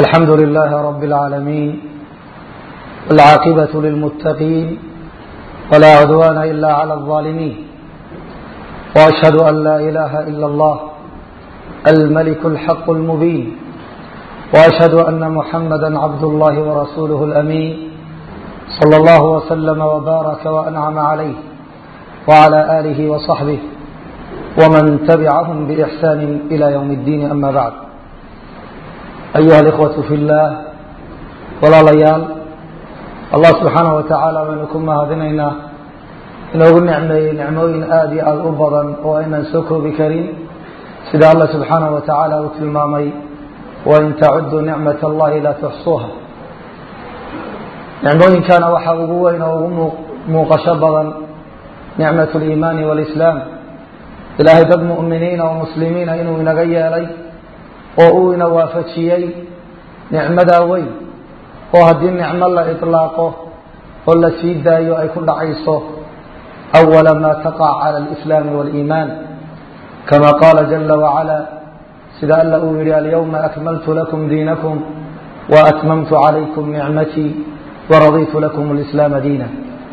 الحمد لله رب العالمين والعاقبة للمتقين ولا عدوان إلا على الظالمين وأشهد أن لا إله إلا الله الملك الحق المبين وأشهد أن محمدا عبد الله ورسوله الأمين صلى الله وسلم وبارك وأنعم عليه وعلى آله وصحبه ومن تبعهم بإحسان إلى يوم الدين أما بعد أيها الإخوة في الله walaalayaal allah subxaanaه wa tacaala baynu ku mahadinaynaa inoogu nicmeeyey nicmooyin aada iyo aada u badan oo aynaan soo koobi karin sida allah subxaanaه wa tacaala uu tilmaamay wain tacuduu nicmaة اllahi laa tuxsuuha nicmooyinkana waxaa ugu weyn oo ugu muuqasho badan nicmaة اliimaani wاlislaam ilaahay dad mu'miniina oo muslimiina inuu inaga yeelay oo uu ina waafajiyey nicmadaa weyn oo haddii nicmo la iطlaaqo oo la sii daayo ay ku dhacayso أwala ma taqac calى اlإslaam wاliimaan kama qaala jala wacala sida alla uu yihi alyawma akmaltu lakum diinakum waatmamtu calaykum nicmatii waraditu lakum اlislaama diina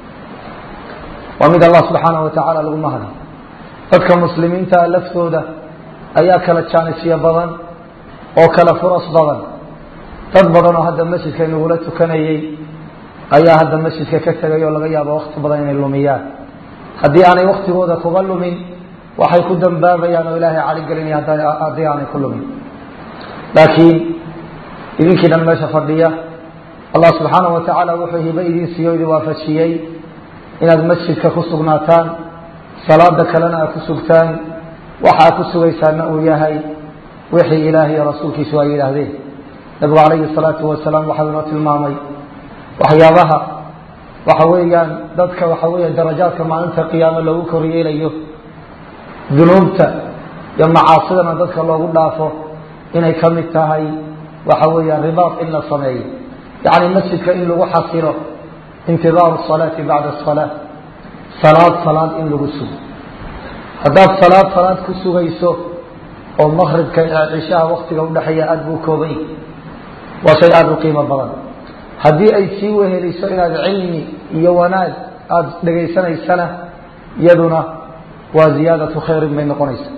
waa mid allah subxaanaه wa tacala lagu mahda dadka muslimiinta laftooda ayaa kala jaanisyo badan oo kala furas badan dad badan oo hadda masjidka inagula tukanayey ayaa hadda masjidka ka tegay oo laga yaabo wakti badan inay lumiyaan haddii aanay waktigooda kuga lumin waxay ku dambaabayaan oo ilaahay caligelinaya haddii aanay ku lumin laakiin idinkii dhan meesha fadhiya allah subxaanahu wa tacaala wuxuu hibo idin siiyo idin waafajiyey inaad masjidka ku sugnaataan salaada kalena aad ku sugtaan waxa aad ku sugaysaana uu yahay wixii ilaahay iyo rasuulkiisu ay yidhaahdeen nabigu calayhi salaatu wasalaam waxau inoo tilmaamay waxyaabaha waxa weeyaan dadka waxa weya darajaadka maalinta qiyaamo loogu koryeelayo dunuubta iyo macaasidana dadka loogu dhaafo inay ka mid tahay waxa weeyaan ribaad in la sameeyo yacni masjidka in lagu xasilo intidaaru salaati bacda asalaa salaad salaad in lagu sugo haddaad salaad salaad ku sugayso oo maqribka cishaha waktiga udhexeeya aada buu koobay waa shay aada u qiimo badan haddii ay sii weheliso inaad cilmi iyo wanaag aada dhegaysanaysana iyaduna waa ziyaadatu khayrin bay noqonaysa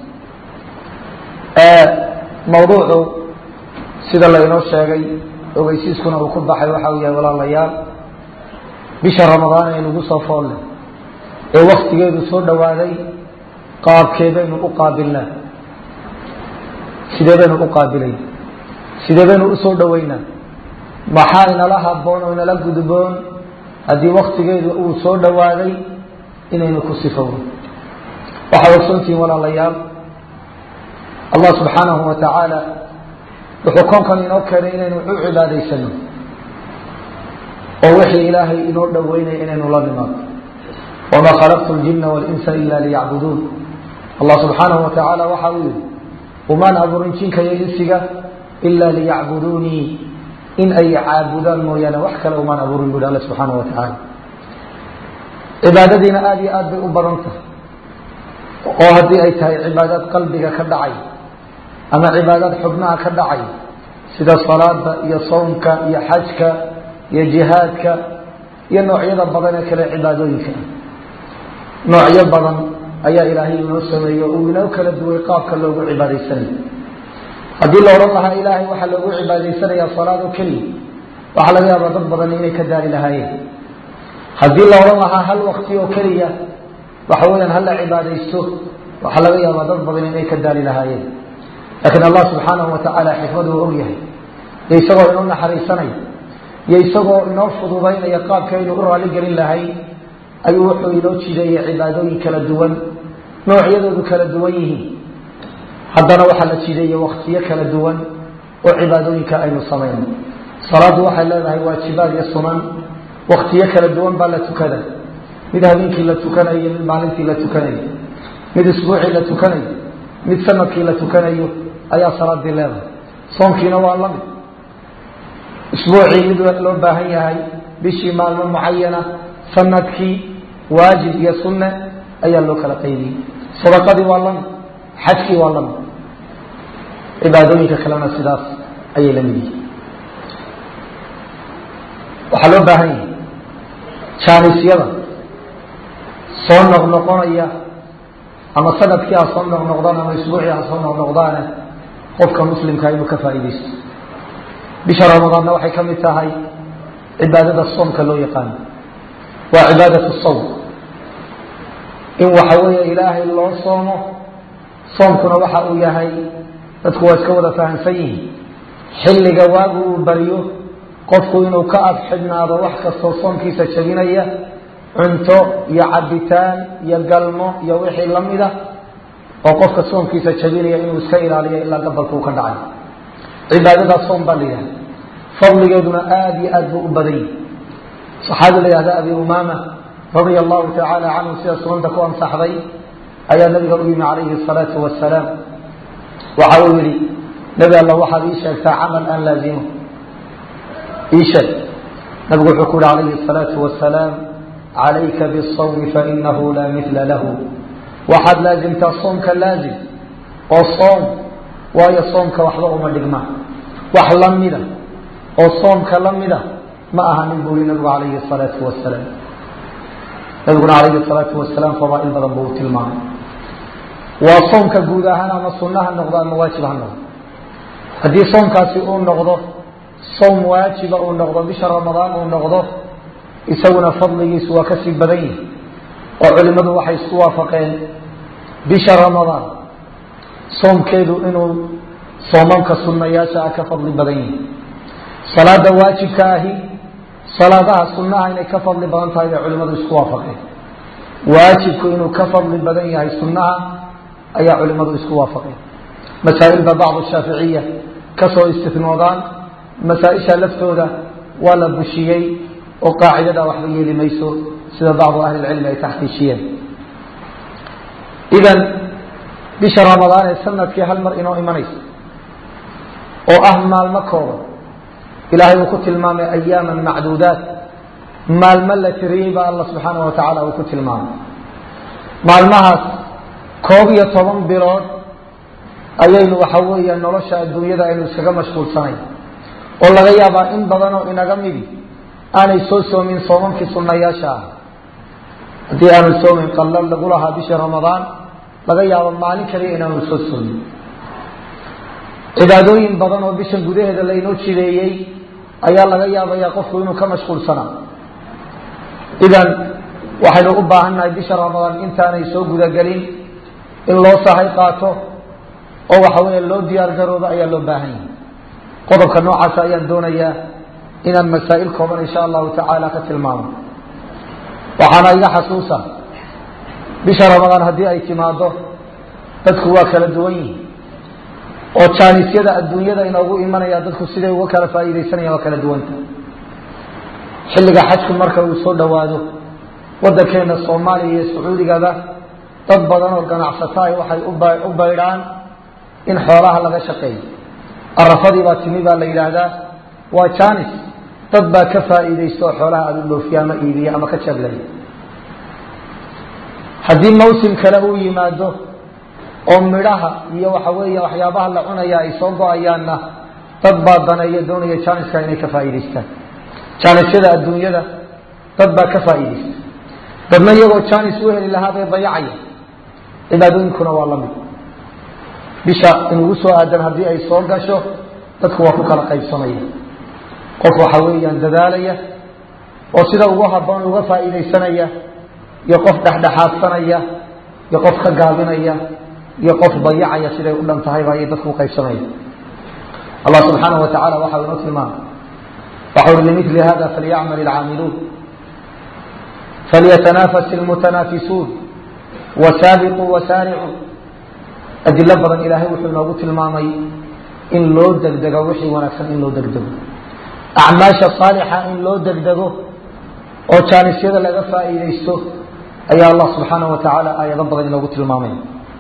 mawduucu sida laynoo sheegay ogeysiiskuna uu ku baxay waxa uu yahay walaalayaal bisha ramadaan ee nagu soo foolle ee waktigeedu soo dhowaaday qaabkee baynu u qaabilnaa sidee baynu u qaabilayna sidee baynu usoo dhaweynaa maxaa inala haboon oo inala gudboon haddii waktigeedu uu soo dhowaaday inaynu ku sifowno waxaad ogsoontihiin walaalayaal allah subxaanahu wa tacaala wuxuu koonkan inoo keenay inaynu u cibaadaysano oo wixii ilaahay inoo dhoweynaya inaynu la nimaado wamaa khalaqtu ljina walinsa ila liyacbuduun allah subxaanahu wa tacaala waxa uu yihi umaan abuurin jinka iyo insiga ila liyacbuduunii in ay caabudaan mooyaane wax kale umaan abuurin buhi alla subxaana wa tacaala cibaadadiina aada iyo aad bay u badan tahay oo haddii ay tahay cibaadaad qalbiga ka dhacay ama cibaadaad xubnaha ka dhacay sida salaada iyo sawmka iyo xajka iyo jihaadka iyo noocyada badan ee kale cibaadooyinka noocyo badan ayaa ilaahay inoo sameeyey oo uu inoo kala duway qaabka loogu cibaadaysanayo haddii la odhan lahaa ilaahay waxaa loogu cibaadaysanayaa salaad oo keliya waxaa laga yaabaa dad badan inay ka daali lahaayeen haddii la odhan lahaa hal wakti oo keliya waxa weyaan hala cibaadaysto waxaa laga yaabaa dad badan inay ka daali lahaayeen laakiin allah subxaanahu wa tacaala xikmadu waa og yahay iyo isagoo inoo naxariisanaya iyo isagoo inoo fududaynaya qaabkaynu u raali gelin lahay ayuu wuxuu inoo jideeyey cibaadooyin kala duwan noocyadoodu kala duwan yihiin haddana waxaa la jideeyey waktiyo kala duwan oo cibaadooyinka aynu samayno salaaddu waxay leedahay waajibaad iyo sunan waktiyo kala duwan baa la tukada mid habeenkii la tukanayo mid maalintii la tukanayo mid isbuucii la tukanayo mid sanadkii la tukanayo ayaa salaadii leedahay soonkiina waa la mid isbuucii mid loo baahan yahay bishii maalmo mucayana sanadkii waajib iyo sunne ayaa loo kala qaybiyey sadaqadii waa lamid xajkii waa lamid cibaadooyinka kalena sidaas ayay la mid yihiin waxaa loo baahan yahay jaanisyada soo noqnoqonaya ama sanadkii ha soo noqnoqdaan ama isbuucii ha soo noqnoqdaane qofka muslimkaa inuu ka faa'iidaysto bisha ramadaanna waxay ka mid tahay cibaadada soomka loo yaqaano waa cibaadatu sawm in waxa weeye ilaahay loo soomo soomkuna waxa uu yahay dadku waa iska wada fahamsan yihiin xilliga waagu uu bariyo qofku inuu ka adxidhnaado wax kastoo soomkiisa jabinaya cunto iyo cabitaan iyo galmo iyo wixii lamida oo qofka soomkiisa jabinaya inuu iska ilaaliyo ilaa gabalka uu ka dhacay cibaadadaa soom baa la yidhahda fadligeeduna aada iyo aad buu u badan yahi saxaabi la yihahda abi umaama radia allahu tacaala canhu sida sunanta ku ansaxday ayaa nabiga u yimi calayhi asalaatu wasalaam waxa uu yihi nebi alla waxaad ii sheegtaa camal aan laazimo ii sheeg nabigu wuxuu ku yihi calayhi asalaatu wasalaam calayka bisawmi fainahu laa mila lahu waxaad laazimtaa soomka laazim oo soom waayo soomka waxba uma dhigmaan wax lamida oo soomka lamida ma aha nin buu yihi nabigu calayhi asalaatu wasalaam nabiguna calayhi salaatu wasalaam fadaail badan buu u tilmaamay waa soomka guud ahaan ama sunna ha noqdo ama waajib ha noqdo haddii soomkaasi uu noqdo soom waajiba uu noqdo bisha ramadaan uu noqdo isaguna fadligiisu waa kasii badan yihi oo culimmadu waxay isku waafaqeen bisha ramadaan soomkeedu inuu soomamka sunnayaasha ah ka fadli badan yihi salaada waajibka ahi salaadaha sunnaha inay ka fadli badan tahay bay culimmadu isku waafaqeen waajibku inuu ka fadli badan yahay sunnaha ayaa culimmadu isku waafaqeen masaa'il ba bacdu shaaficiya kasoo istinoodaan masaa-isha laftooda waa la bushiyey oo qaacidada waxba yeeli mayso sida bacdu ahli lcilmi ay taxqiijiyeen idan bisha ramadaan ee sanadkii hal mar inoo imanaysa oo ah maalmo kooban ilaahay uu ku tilmaamay ayaaman macduudaat maalmo la tiriyey baa alla subxaanah wa tacaala uu ku tilmaamay maalmahaas koob iyo toban bilood ayaynu waxa weeya nolosha adduunyada aynu iskaga mashquulsanay oo laga yaabaa in badanoo inaga midi aanay soo soomin soomamkii sunnayaasha ah haddii aanu soomin qallal lagu lahaa bishii ramadaan laga yaabo maalin kaliya inaanu soo soomin cibaadooyin badan oo bishan gudaheeda laynoo jideeyey ayaa laga yaabayaa qofku inuu ka mashquulsanaa idan waxaynu u baahannahay bisha ramadaan intaanay soo gudagelin in loo sahay qaato oo waxa weeye loo diyaar garoobo ayaa loo baahan yahay qodobka noocaasa ayaan doonayaa inaan masaa'il kooban insha allahu tacaala ka tilmaamo waxaana iga xasuusa bisha ramadaan haddii ay timaado dadku waa kala duwan yihin oo jaanisyada adduunyada inoogu imanaya dadku siday uga kala faa'iidaysanayaan waa kala duwanta xilliga xajku marka uu soo dhowaado waddankeena soomaaliya iyo sacuudigaba dad badan oo ganacsataay waxay u baydhaan in xoolaha laga shaqeeyo arafadii baa timi baa la yidhaahdaa waa janis dad baa ka faa'iidaysta oo xoolaha aada u dhoofiya ama iibiya ama ka jablaya haddii mawsim kale uu yimaado oo midhaha iyo waxa weeye waxyaabaha la cunaya ay soo go-ayaanna dad baa daneeya doonaya janiska inay ka faa'iidaystaan janisyada adduunyada dad baa ka faa'iidaysta dadna iyagoo janis u heli lahaa bay dayacaya cibaadooyinkuna waa lamid bisha inugu soo aadan haddii ay soo gasho dadku waa ku kala qaybsamaya qof waxa weeyaan dadaalaya oo sida ugu haboon uga faa'iidaysanaya iyo qof dhexdhexaadsanaya iyo qof ka gaabinaya iyo qof dayacaya siday u dhan tahayba ayay dadku uqaybsamaya allah subxaanahu wa tacala waxau inoo tilmaamay waxau ui limili hada falyacmal ilcaamiluun falyatanafas ilmutanaafisuun wasaabiquu wasaaricuu adilo badan ilaahay wuxuu inoogu tilmaamay in loo degdego wixii wanaagsan in loo degdego acmaasha saalixa in loo degdego oo jaanisyada laga faa'iidaysto ayaa allah subxaanahu wa tacaala aayado badan inoogu tilmaamay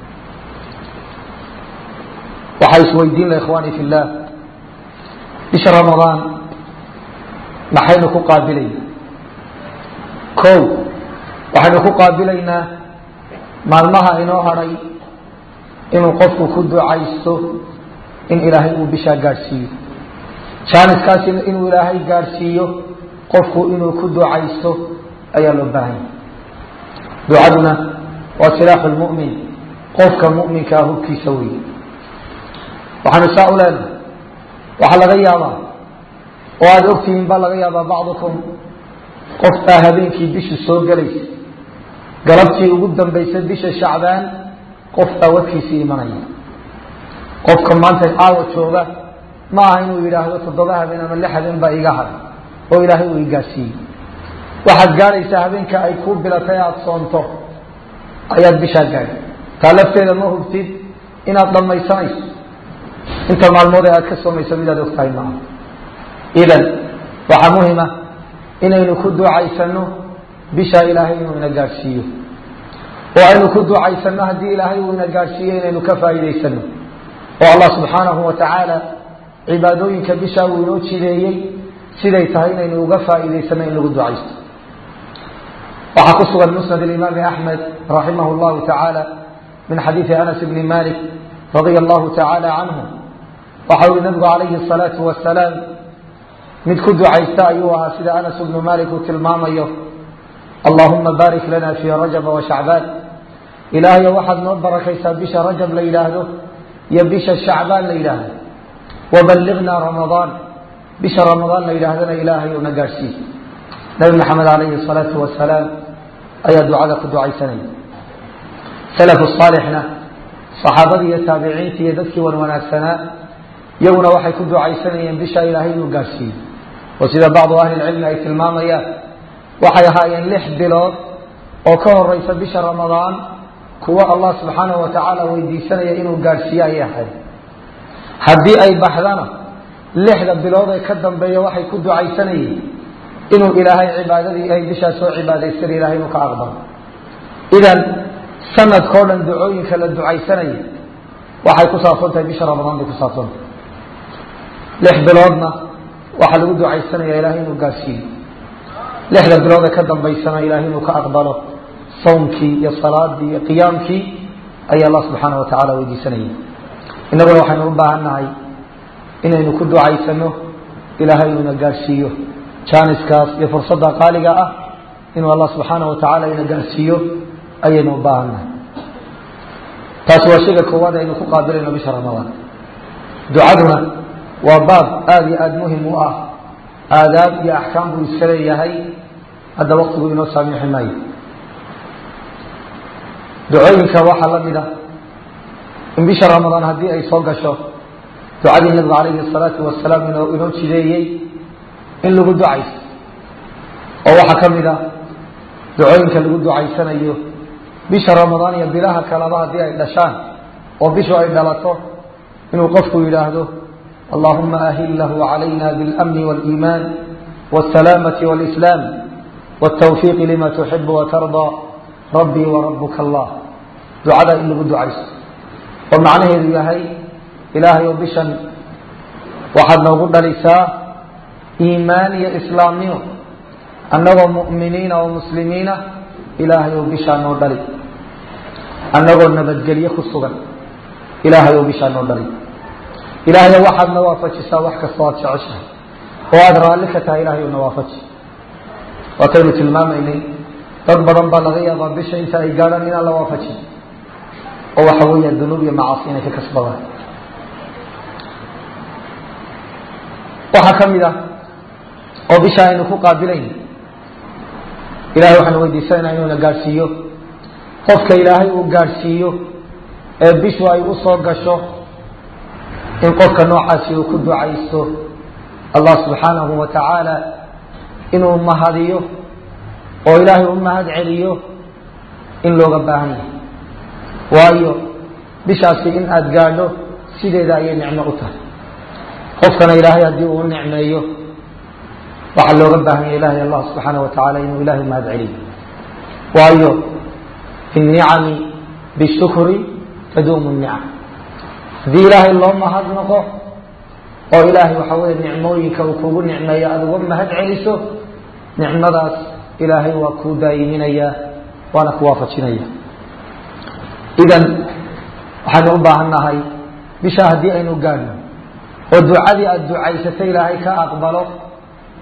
waxaa isweydiin la ikhwaani fi llah bisha ramadaan maxaynu ku qaabilayna ko waxaynu ku qaabilaynaa maalmaha inoo hadhay inuu qofku ku ducaysto in ilaahay uu bishaa gaadhsiiyo jaaniskaasi inuu ilaahay gaadhsiiyo qofku inuu ku ducaysto ayaa loo baahan yahy ducaduna waa silaaxu lmu'min qofka mu'minkaa hubkiisa weeye waxaanu saa u leenahay waxaa laga yaabaa oo aada ogtihiin baa laga yaabaa bacdukum qof baa habeenkii bishu soo gelaysa galabtii ugu dambaysa bisha shacbaan qof baa wadkiisii imanaya qofka maanta caawa jooga ma aha inuu yidhaahdo toddoba habeen ama lix habeen baa iga haday oo ilaahay uu igaarsiiyey waxaad gaadhaysaa habeenka ay kuu bilatay aada soonto ayaad bishaa gaadhay taa lafteeda ma hubtid inaad dhammaysanayso inta maalmood ee aad ka soomayso midaad og tahay maaha idan waxaa muhima inaynu ku ducaysano bishaa ilaahay inuu ina gaadhsiiyo oo aynu ku ducaysano haddii ilaahay uu ina gaadhsiiyo inaynu ka faa'iidaysano oo allah subxaanahu wa tacaala cibaadooyinka bishaa uu inoo jideeyey siday tahay inaynu uga faa'iidaysano in lagu ducaysto waxaa ku sugan musnad imaami axmed raximah llahu tacaala min xadiidi anas bni malik radia allahu tacaala canhu waxa ui nabigu calayhi asalaatu wasalaam mid ku ducaysta ayuu ahaa sida anas bnu malik uu tilmaamayo allahuma baarik lana fii rajaba wa shacbaan ilaahayo waxaad noo barakaysaa bisha rajab la yidhaahdo iyo bisha shacbaan la yidhaahdo waballignaa ramadaan bisha ramadaan la yidhaahdana ilaahay una gaadhsiiy nabi maxamed calayhi asalaatu wasalaam ayaa ducada ku ducaysanaya salafu saalixna saxaabadii iyo taabiciintii iyo dadkii wan wanaagsanaa iyaguna waxay ku ducaysanayeen bisha ilaahay inuu gaadhsiiyo oo sida bacdu ahlilcilmi ay tilmaamayaan waxay ahaayeen lix bilood oo ka horeysa bisha ramadaan kuwo allah subxaanahu wa tacaala weydiisanaya inuu gaadhsiiyo ayay ahayd haddii ay baxdana lixda bilood ee ka dambeeya waxay ku ducaysanayeen inuu ilaahay cibaadadii ay bishaa soo cibaadaystan ilahay inuu ka aqbalo idan sanadkao dhan ducooyinka la ducaysanaya waxay ku saabsan tahay bisha ramadaan bay ku saabsantahay lix biloodna waxaa lagu ducaysanaya ilahay inuu gaadhsiiyo lixda bilood ee ka dambaysana ilahay inuu ka aqbalo sawmkii iyo salaadii iyo qiyaamkii ayaa allah subxaana wa tacala weydiisanaya innaguna waxaynu u baahan nahay inaynu ku ducaysano ilaahay inuuna gaadhsiiyo jaaniskaas iyo fursadda qaaliga ah inuu allah subxaana wa tacaala ina gaadhsiiyo ayaynu u baahan nahay taasi waa shayga koowaad aynu ku qaabilayno bisha ramadaan ducaduna waa baab aada iyo aada muhim u ah aadaab iyo axkaam buu iska leeyahay hadda waktigu inoo saamiixi maayo ducooyinka waxaa la mid a in bisha ramadaan haddii ay soo gasho ducadii nabigu calayhi asalaatu wasalaam inoo inoo jideeyey in lagu ducaysto oo waxaa ka mid a ducooyinka lagu ducaysanayo bisha ramadaan iyo bilaha kaleba haddii ay dhashaan oo bishu ay dhalato inuu qofku yidhaahdo allahuma ahillahu calayna biاlamni wاliimaan wاsalaamati wاlislaam wاtawfiiqi lima tuxibu watardaa rabbii warabuka allah ducada in lagu ducaysto oo macnaheedu yahay ilaahay oo bishan waxaad noogu dhalisaa iimaan iyo islaamnimo annagoo mu'miniina oo muslimiina ilaahay oo bishaa noo dhali annagoo nabadgelye ku sugan ilaahay oo bishaa noo dhali ilaahayo waxaad na waafajisaa wax kastoo aad jeceshahay oo aada raalli ka tahay ilahay oo na waafaji waataynu tilmaamaynay dad badan baa laga yaabaa bisha inta ay gaadhaan inaan la waafajin oo waxa weeya dunuub iyo macaasi inay ka kasbadaan waxaa ka mid ah oo bisha aynu ku qaabilayn ilahay waxaanu weydiisanayna inuuna gaadhsiiyo qofka ilaahay uu gaadhsiiyo ee bishu ay u soo gasho in qofka noocaasi uu ku ducaysto allah subxaanahu wa tacaala inuu mahadiyo oo ilaahay u mahad celiyo in looga baahan yahay waayo bishaasi in aada gaadho sideeda ayay nicmo u tahay qofkana ilaahay haddii uu nicmeeyo waxaa looga baahan yahay ilahay allah subxaana wa tacala inuu ilahay mahad celiyo waayo fi nicami bishukri taduumu nicam haddii ilaahay loo mahad noqo oo ilaahay waxa weeye nicmooyinka uu kugu nicmeeyo aada uga mahad celiso nicmadaas ilaahay waa kuu daayiminaya waana ku waafajinaya idan waxaynu u baahan nahay bisha haddii aynu gaadhno oo ducadii aada ducaysatay ilaahay ka aqbalo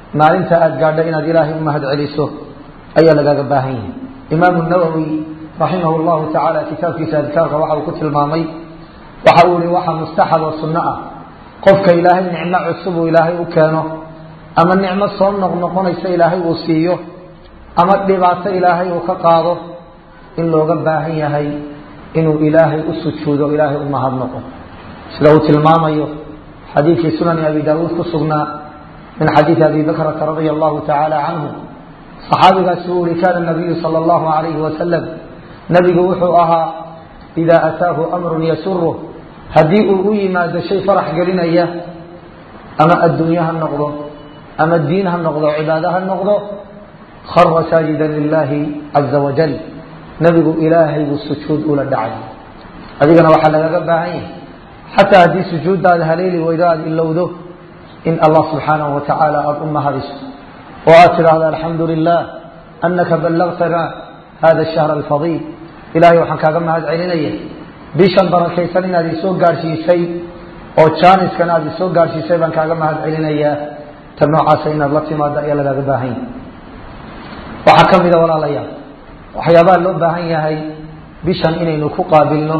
maalinta aada gaadho inaad ilaahay u mahad celiso ayaa lagaaga baahan yahay imaamu nawowi raximah llahu tacaala kitaabkiisa adkaarka waxa uu ku tilmaamay waxa uu yihi waxa mustaxab oo sunno ah qofka ilaahay nicmo cusub uu ilaahay u keeno ama nicmo soo noqnoqonaysa ilaahay uu siiyo ama dhibaato ilaahay uu ka qaado in looga baahan yahay inuu ilaahay u sujuudo ilaahay u mahadnaqo sida uu tilmaamayo xadiidkii sunani abi daawuud ku sugnaa min xadiidi abi bakrata radia allahu tacaala canhu saxaabigaasi uu yihi kana nabiyu sala allahu alayhi wasalam nabigu wuxuu ahaa idaa ataahu amrun yasuruh haddii uu u yimaado shay farax gelinaya ama adduunye ha noqdo ama diin ha noqdo cibaado ha noqdo khara saajidan lilahi caza wajal nabigu ilaahay buu sujuud ula dhacay adigana waxaa lagaga baahan yahay xataa haddii sujuuddaada haleeli weydo aada ilowdo in allah subxaanahu wa tacaala aada u mahadiso oo aad tidhaahdo alxamdu lilah anaka ballagtana hada shahr alfadiil ilahay waxaan kaaga mahad celinaya bishan barakaysan inaad isoo gaadhsiisay oo jaaniskan aada isoo gaadhsiisay baan kaaga mahad celinayaa ta noocaasa inaad la timaado ayaa lagaaga baahan yahay waxaa ka mida walaalayaal waxyaabaha loo baahan yahay bishan inaynu ku qaabilno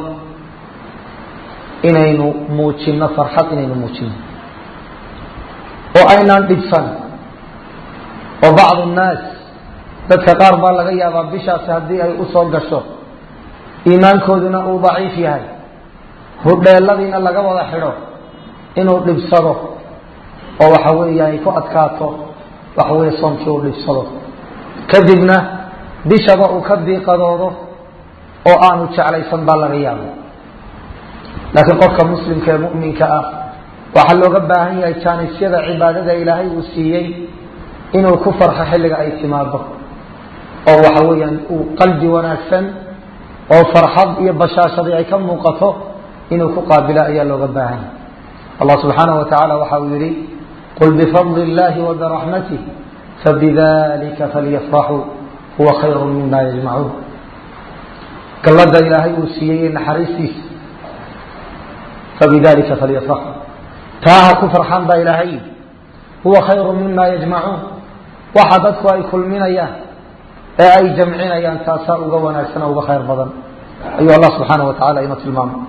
inaynu muujino farxad inaynu muujino oo aynaan dhibsan oo bacdu nnaas dadka qaar baa laga yaabaa bishaasi haddii ay usoo gasho iimaankooduna uu daciif yahay hudheeladiina laga wada xidho inuu dhibsado oo waxa weeye ay ku adkaato waxa weeye soomkii uu dhibsado kadibna bishaba uu ka diiqadoodo oo aanu jeclaysan baa laga yaaba laakiin qofka muslimka ee mu'minka ah waxaa looga baahan yahay jaanisyada cibaadada ilaahay uu siiyey inuu ku farxo xilliga ay timaado oo waxa weeyaan uu qalbi wanaagsan oo farxad iyo bashaashadii ay ka muuqato inuu ku qaabilo ayaa looga baahan yahay allah subxaanaه wa tacaala waxa uu yihi qul bifadli اllahi wa biraxmatih fabidalika falyafraxuu huwa khayru mima yajmacuun gallada ilaahay uu siiyey ee naxariistiisa fabidalika falyafraxuu taa ha ku farxaan baa ilaahay huwa khayru mima yajmacuun waxa dadku ay kulminayaan ee ay jamcinayaan taasaa uga wanaagsan oo uga khayr badan ayuu allah subxaana wa tacala inoo tilmaamay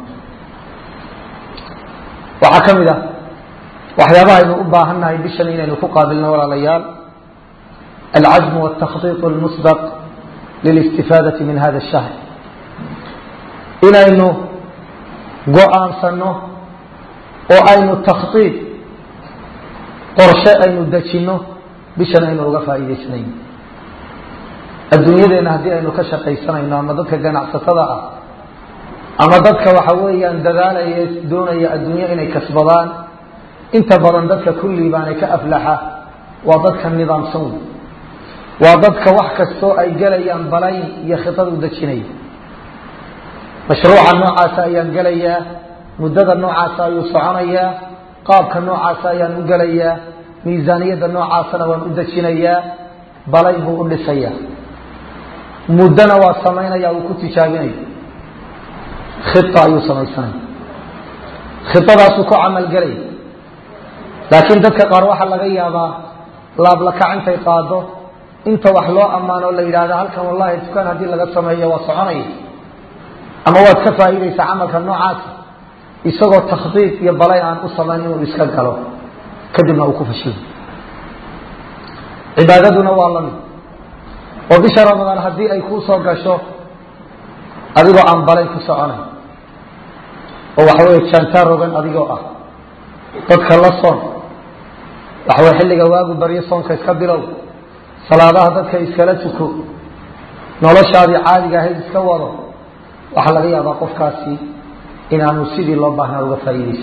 waxaa ka mid ah waxyaabaha aynu u baahannahay bishan inaynu ku qaabilno walaalayaal alcazm wاtakhطiط اlmusbaq lilistifaadati min hada الshahr inaynu go-aansano oo aynu takhطiid qorshe aynu dejinno bishan aynu uga faa'iidaysanayno adduunyadeena haddii aynu ka shaqaysanayno ama dadka ganacsatada ah ama dadka waxa weeyaan dadaalaya doonaya adduunyo inay kasbadaan inta badan dadka kulli baanay ka aflaxa waa dadka nidaamsan wey waa dadka wax kastoo ay gelayaan balayn iyo khitad u dejinaya mashruuca noocaasa ayaan gelayaa muddada noocaasa ayuu soconayaa qaabka noocaasa ayaan u gelayaa miisaaniyadda noocaasana waan u dejinayaa balayn buu u dhisayaa muddona waa samaynaya uu ku tijaabinaya khia ayuu samaysanaya khidadaasuu ku camalgelaya laakiin dadka qaar waxaa laga yaabaa laablakac intay qaado inta wax loo ammaano la yidhahda halkan wallahi dukaan haddii laga sameeyo waa soconaya ama waad ka faa'iidaysaa camalka noocaas isagoo takhdiid iyo balay aan u samayn inuu iska galo kadibna uu ku fashilo cibaadaduna waa lamid oo bisha ramadaan haddii ay kuu soo gasho adigoo aan balayn ku soconay oo waxaweye jaantaa rogan adigoo ah dadka la soon waxaweye xilliga waagu baryo soonka iska bilow salaadaha dadka iskala tuko noloshaadii caadiga ahayd iska wado waxaa laga yaabaa qofkaasi inaanu sidii loo baahnaa uga faa'iidayso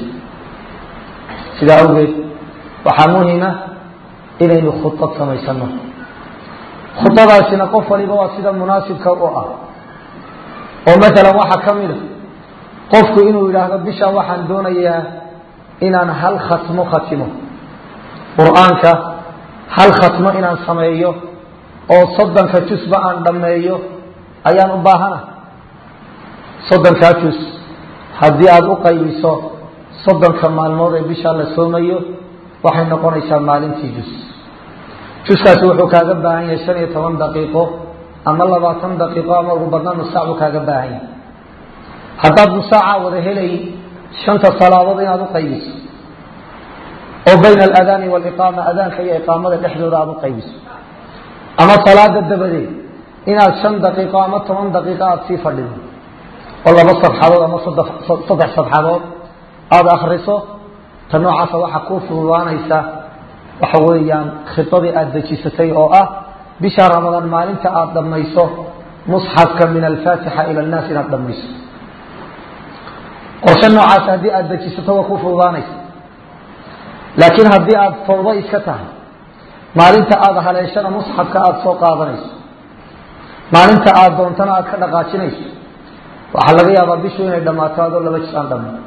sidaa awgeed waxaa muhima inaynu khudad samaysano khudadaasina qof waliba waa sida munaasibka u ah oo maalan waxaa ka mid a qofku inuu yidhaahdo bisha waxaan doonayaa inaan hal khatmo khatimo qur-aanka hal khatmo inaan sameeyo oo soddonka jusba aan dhammeeyo ayaan u baahana soddonkaa jus haddii aada u qaybiso soddonka maalmood ee bishaa la soomayo waxay noqonaysaa maalintii jus juskaasi wuxuu kaaga baahan yahay shan iyo toban daqiiqo ama labaatan daqiiqo ama ugu badnaan nus saac buu kaaga baahan yahay haddaad nusaaca wada helay shanta salaadood inaad u qaybiso oo bayna aladaani waliqaama adaanka iyo iqaamada dhexdooda aada u qaybiso ama salaada dabadeed inaad shan daqiiqo ama toban daqiiqo aada sii fadhido oo laba sabxadood ama saddex sabxadood aada akriso ta noocaasa waxaa kuu fududaanaysa waxa weeyaan khidadii aada dejisatay oo ah bisha ramadaan maalinta aada dhammayso musxafka min alfaatixa ila annaas inaad dhammayso qorshe noocaas haddii aada dejisato waa kuu fududaanaysa laakiin haddii aada fawdo iska tahay maalinta aada haleeshana musxafka aada soo qaadanayso maalinta aada doontana aada ka dhaqaajinayso waxaa laga yaabaa bishu inay dhammaato adoo laba jir aan dhammin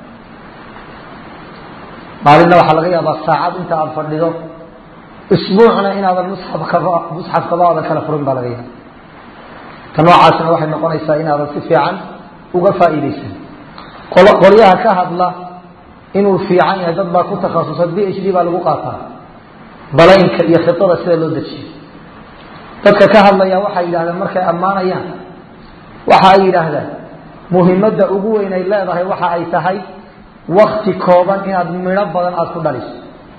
maalinna waxaa laga yaabaa saacad inta aada fadhido isbuucna inaadan musxafkaba musxafkaba aadan kala furin baa laga yaaba ta noocaasna waxay noqonaysaa inaadan si fiican uga faa'iidaysan qolyaha ka hadla inuu fiican yahay dad baa ku takhasusa b h d baa lagu qaataa balaynka iyo khidada sida loo dejiyo dadka ka hadlaya waxay yidhahdeen markay ammaanayaan waxa ay yidhaahdaan muhimadda ugu weyn ay leedahay waxa ay tahay wakti kooban inaad midho badan aada ku dhaliso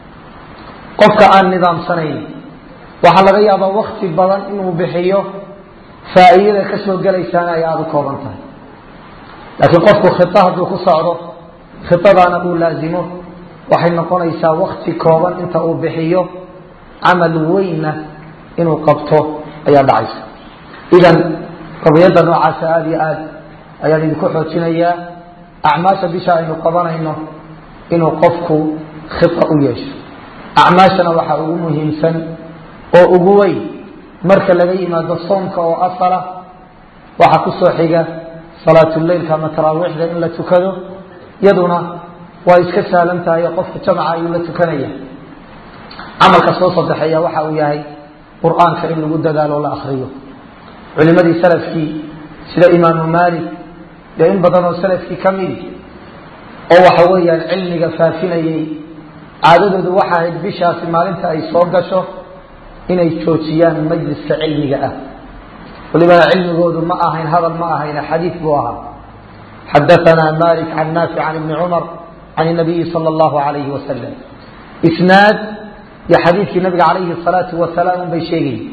qofka aan nidaamsanayn waxaa laga yaabaa wakti badan inuu bixiyo faa'iidada ka soo gelaysaana ay aada u kooban tahay laakiin qofku khida hadduu ku socdo khidadaana uu laazimo waxay noqonaysaa wakti kooban inta uu bixiyo camal weynna inuu qabto ayaa dhacaysa idan qadiyadda noocaasa aada iyo aad ayaan idinku xoojinayaa acmaasha bisha aynu qabanayno inuu qofku khida u yeesho acmaashana waxaa ugu muhiimsan oo ugu weyn marka laga yimaado soomka oo asala waxaa ku soo xiga salaatuleylka ama taraawiixda in la tukado yaduna waa iska sahlan tahay oo qofka jamaca ayuu la tukanaya camalka soo sadexeeya waxa uu yahay qur-aanka in lagu dadaalo o la akriyo culimadii salafkii sida imaamu maalik dee in badan oo salafkii ka midi oo waxa weeyaan cilmiga faafinayay caadadoodu waxa ahayd bishaasi maalinta ay soo gasho inay joojiyaan majliska cilmiga ah walibana cilmigoodu ma ahayn hadal ma ahayn xadiid buu ahaa xadaanaa malik can naafic can ibni cumar can nabiyi sala allahu alayhi wasalam isnaad iyo xadiidkii nabiga calayhi salaatu wasalaam unbay sheegayay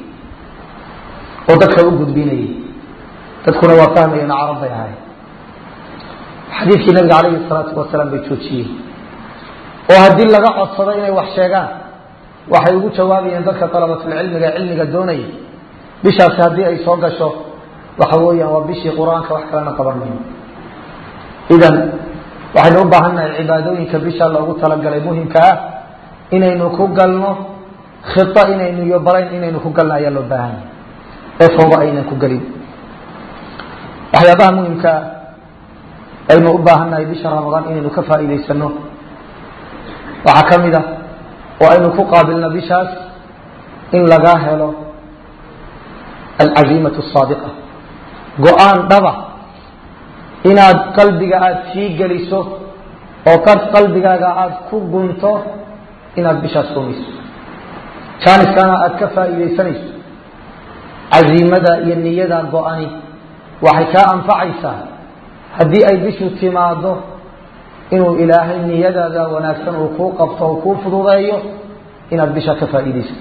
oo dadka u gudbinayay dadkuna waa fahmayeen carab bay ahayn xadiidkii nabiga calayhi salaatu wasalaam bay joojiyeen oo haddii laga codsado inay wax sheegaan waxay ugu jawaabayeen dadka dalabatulcilmiga cilmiga doonaya bishaasi haddii ay soo gasho waxa weeyaan waa bishii qur-aanka wax kalena qaban mayno idan waxaynu u baahannahay cibaadooyinka bisha loogu talagalay muhimka ah inaynu ku galno khita inaynu iyo balayn inaynu ku galno ayaa loo baahanya ee fooba aynan ku gelin waxyaabaha muhimkaa aynu u baahannahay bisha ramadaan inaynu ka faa'iidaysano waxaa ka mid ah oo aynu ku qaabilno bishaas in lagaa helo alcaziimatu asaadiqa go-aan dhaba inaad qalbiga aada sii geliso oo qad qalbigaaga aada ku gunto inaad bishaas rumayso jaaniskana aada ka faa'iidaysanayso caziimada iyo niyada go-ani waxay kaa anfacaysaa haddii ay bishu timaado inuu ilaahay niyadaada wanaagsan uu kuu qabto oo kuu fududeeyo inaad bisha ka faa'iidaysato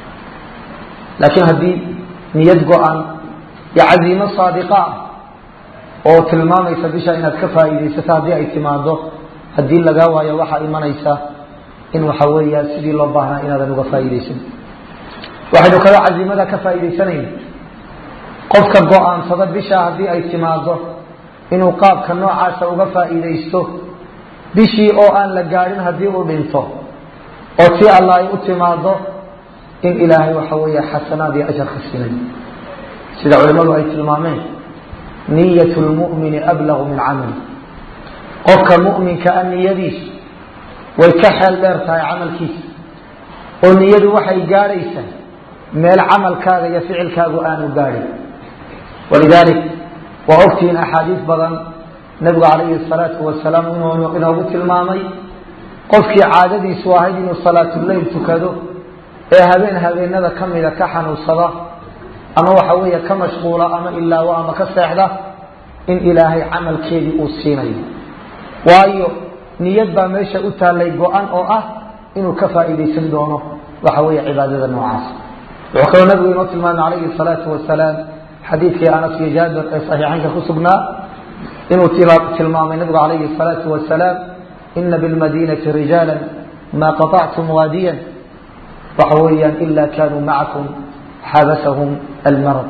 laakiin haddii niyad go-an iyo caziimo saadiqa ah oo tilmaamaysa bisha inaad ka faa'iidaysato haddii ay timaado haddii lagaa waayo waxaa imanaysa in waxa weeya sidii loo baahnaa inaadan uga faa'iidaysan waxaynu kaloo caziimada ka faa'iidaysanayna qofka go-aansada bisha haddii ay timaado inuu qaabka noocaasa uga faa'iidaysto bishii oo aan la gaadhin haddii uu dhinto oo tii alla ay u timaado in ilaahay waxa weeye xasanaad iyo ajar ka siinay sida culimmadu ay tilmaameen niyat lmu'mini ablagu min camali qofka mu'minka a niyadiisu way ka xeel dheer tahay camalkiisa oo niyadu waxay gaadhaysaa meel camalkaaga iyo ficilkaagu aanu gaadhin walidaalik waa ogtihiin axaadiis badan nabigu calayhi salaatu wasalaam inuu inoogu tilmaamay qofkii caadadiisu ahayd inuu salaatuleyl tukado ee habeen habeenada ka mida ka xanuunsada ama waxa weeye ka mashquula ama ilaawo ama ka seexda in ilaahay camalkeedii uu siinayo waayo niyad baa meesha u taallay go-an oo ah inuu ka faa'iidaysan doono waxa weeye cibaadada noocaas wuxuu kaloo nabigu inoo tilmaamay calayhi salaatu wasalaam xadiidkii anas iyo jaabir ee saxiixaynka ku sugnaa inuu tilmaamay nabigu calayhi salaatu wasalaam ina bilmadiinati rijaala maa qaطactum waadiyan waxa weeyaan ila kanuu macakum xabasahum almarad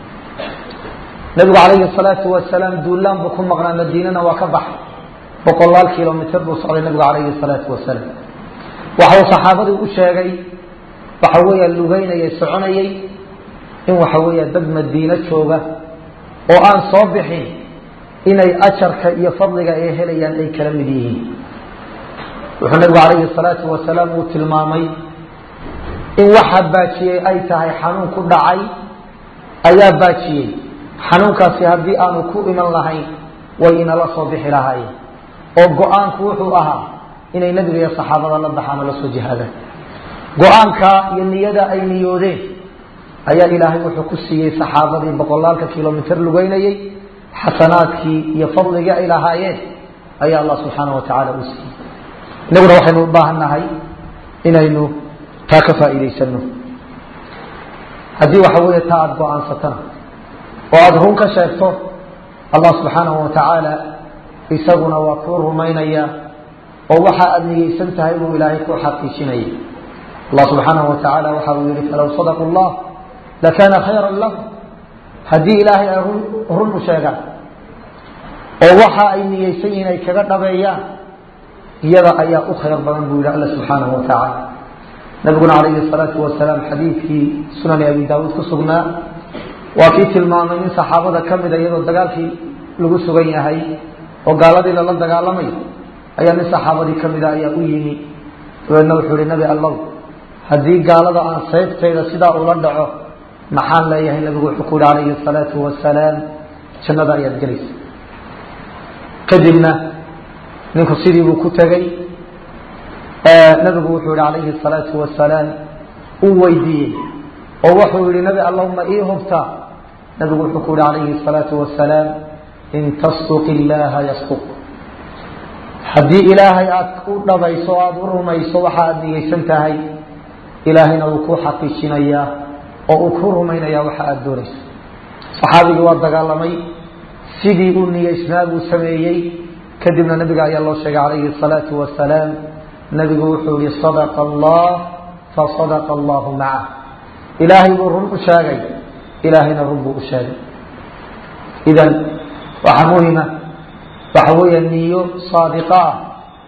nabigu calayhi salaatu wasalaam duulaan buu ku maqnaa madiinana waa ka baxay boqolaal kilomitr buu socday nabigu calayhi salaatu wasalaam waxa uu saxaabadii u sheegay waxa weeya lugeynayay soconayay in waxa weeya dad madiino jooga oo aan soo bixin inay ajarka iyo fadliga ay helayaan ay kala mid yihiin wuxuu nabigu calayhi salaatu wasalaam uu tilmaamay in waxa baajiyey ay tahay xanuun ku dhacay ayaa baajiyey xanuunkaasi haddii aanu ku iman lahayn way inala soo bixi lahaayeen oo go-aanku wuxuu ahaa inay nebiga iyo saxaabada la baxaan oo la soo jihaadaan go-aanka iyo niyada ay niyoodeen ayaa ilaahay wuxuu ku siiyey saxaabadii boqolaalka kilomitr lugeynayey xasanaadkii iyo fadligii ay lahaayeen ayaa allah subxaana wa tacaala uu siiyey inaguna waxaynu u baahan nahay inaynu taa ka faa'iidaysano haddii waxa weeye taa aada go-aansatana oo aada run ka sheegto allah subxaanahu wa tacaala isaguna waa kuu rumaynaya oo waxa aada niyeysan tahay buu ilaahay ku xaqiijinaya allah subxaanahu wa tacaala waxa uu yihi falow sadaqu llah lakana khayra lahu haddii ilaahay ay run u sheegaan oo waxa ay niyeysan yihiin ay kaga dhabeeyaan iyada ayaa u khayr badan buu yihi alla subxaanahu wa tacaala nabiguna calayhi salaatu wasalaam xadiidkii sunani abi daawuud ku sugnaa waa kii tilmaamay nin saxaabada ka mida iyadoo dagaalkii lagu sugan yahay oo gaaladii lala dagaalamayo ayaa nin saxaabadii ka mida ayaa u yimi dabeedna wuxuu ihi nabi allow haddii gaalada aan sayftayda sidaa ula dhaco maxaan leeyahay nabigu wuxuu ku yihi calayhi salaatu wasalaam jannada ayaad gelaysa kadibna ninku sidii buu ku tegey nabigu wuxuu yihi calayhi salaatu wasalaam uu weydiiyey oo wuxuu yihi nabi allahuma ii hubta nabigu wuxuu ku yihi calayhi salaatu wasalaam in tasduq illaaha yasduq haddii ilaahay aada u dhabayso o aada u rumayso waxa aada niyeysan tahay ilaahayna wuu kuu xaqiijinayaa oo uu ku rumaynayaa waxa aada doonayso saxaabigii waa dagaalamay sidii uu niyeysnaa buu sameeyey kadibna nabiga ayaa loo sheegay calayhi salaatu wasalaam nabigu wuxuu yihi sadaqa allah fasadaqa allahu macah ilaahay buu run u sheegay ilaahayna run buu u sheegay idan waxaa muhima waxa weeya niyo saadiqa ah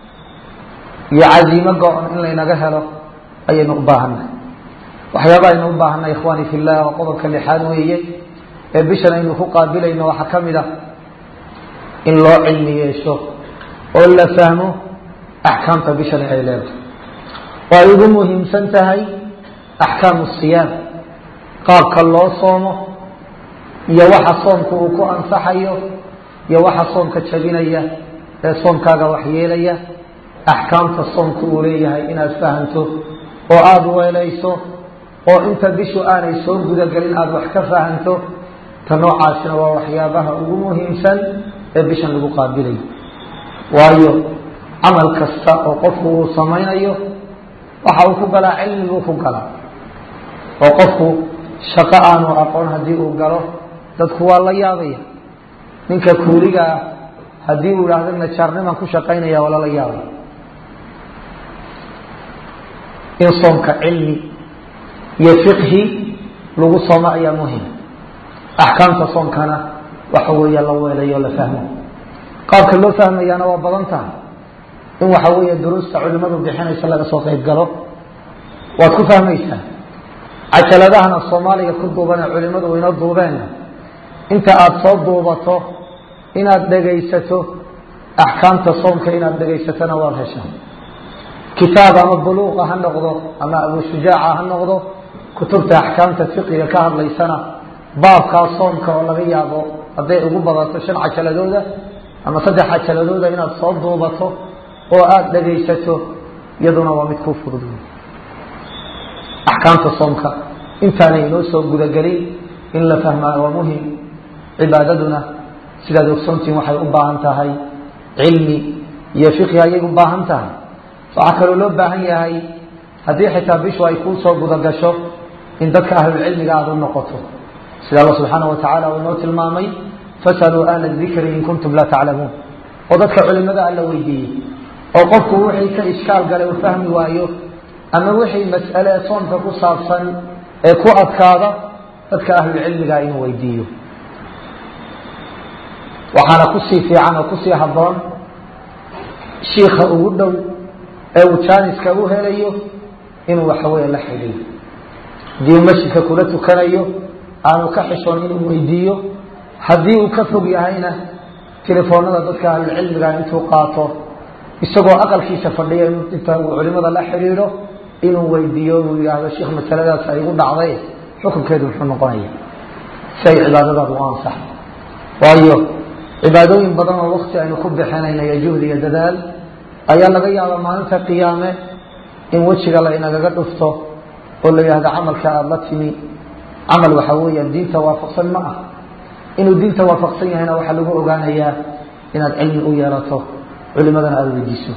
iyo casiimo go-on in laynaga helo ayaynu u baahannahay waxyaaba aynu u baahannahay ikhwaani fi llah oo qodobka lixaad weeye ee bishan aynu ku qaabilayno waxaa ka mid ah in loo cilmi yeesho oo la fahmo axkaamta bishani ay leedahay oo ay ugu muhiimsan tahay axkaamu siyaam qaabka loo soomo iyo waxa soomka uu ku ansaxayo iyo waxa soomka jabinaya ee soomkaaga waxyeelaya axkaamta soomka uu leeyahay inaad fahanto oo aada weelayso oo inta bishu aanay soo gudagelin aada wax ka fahanto ta noocaasina waa waxyaabaha ugu muhiimsan ee bishan lagu qaabilayo waayo camal kasta oo qofku uu samaynayo waxa uu ku galaa cilmiguu ku galaa oo qofku shaqo aanu aqoon haddii uu galo dadku waa la yaabaya ninka kuuliga ah haddii uu idhaahdo najaarniman ku shaqaynaya waa lala yaabaya in soomka cilmi iyo fiqhi lagu soomo ayaa muhim axkaamta soomkana waxa weeya la weelayo la fahmo qaabka loo fahmayaana waa badan tahay in waxa weeye duruusta culimadu bixinaysa laga soo qayb galo waad ku fahmaysaa cajaladahana soomaaliga ku duuban ee culimadu inoo duubeenna inta aada soo duubato inaad dhegaysato axkaamta soomka inaad dhegaysatona waad heshaa kitaab ama buluuqa ha noqdo ama abushujaaca ha noqdo kutubta axkaamta fiqiga ka hadlaysana baabkaa soomka oo laga yaabo hadday ugu badato shan cajaladooda ama saddex cajaladooda inaad soo duubato oo aada dhegaysato iyaduna waa mid kuu fudud axkaamta soomka intaanay inoo soo gudagelin in la fahmaa waa muhim cibaadaduna sidaad ogsoontihin waxay u baahan tahay cilmi iyo fiqhi ayay u baahan tahay waxaa kaloo loo baahan yahay haddii xitaa bishu ay kuu soo gudagasho in dadka ahlulcilmiga aada u noqoto sida alla subxaana wa tacala uu inoo tilmaamay fasaluu ahla dikri in kuntum laa taclamuun oo dadka culimada alla weydiiyey oo qofku wixii ka ishkaal galay uu fahmi waayo ama wixii mas'ale soomka ku saabsan ee ku adkaada dadka ahlulcilmiga inuu weydiiyo waxaana kusii fiican oo kusii habboon shiika ugu dhow ee uu jaaniska u helayo inuu waxaweye la xidhiyo haddii uu masjidka kula tukanayo aanu ka xishoon inuu weydiiyo haddii uu ka fog yahayna telefoonada dadka ahlulcilmiga intuu qaato isagoo aqalkiisa fadhiya inta uu culimada la xidhiidho inuu weydiiyo uu yidhaahdo sheikh masaladaas ay igu dhacday xukunkeedu muxuu noqonaya si ay cibaadadaadu u ansaxo waayo cibaadooyin badan oo wakti aynu ku bixinayna iyo juhdi iyo dadaal ayaa laga yaabaa maalinta qiyaame in wejiga la inagaga dhufto oo la yidhahdo camalka aada la timi camal waxaa weeyaan diinta waafaqsan ma ah inuu diinta waafaqsan yahayna waxaa lagu ogaanayaa inaad cilmi u yeelato culimadana aada weydiiso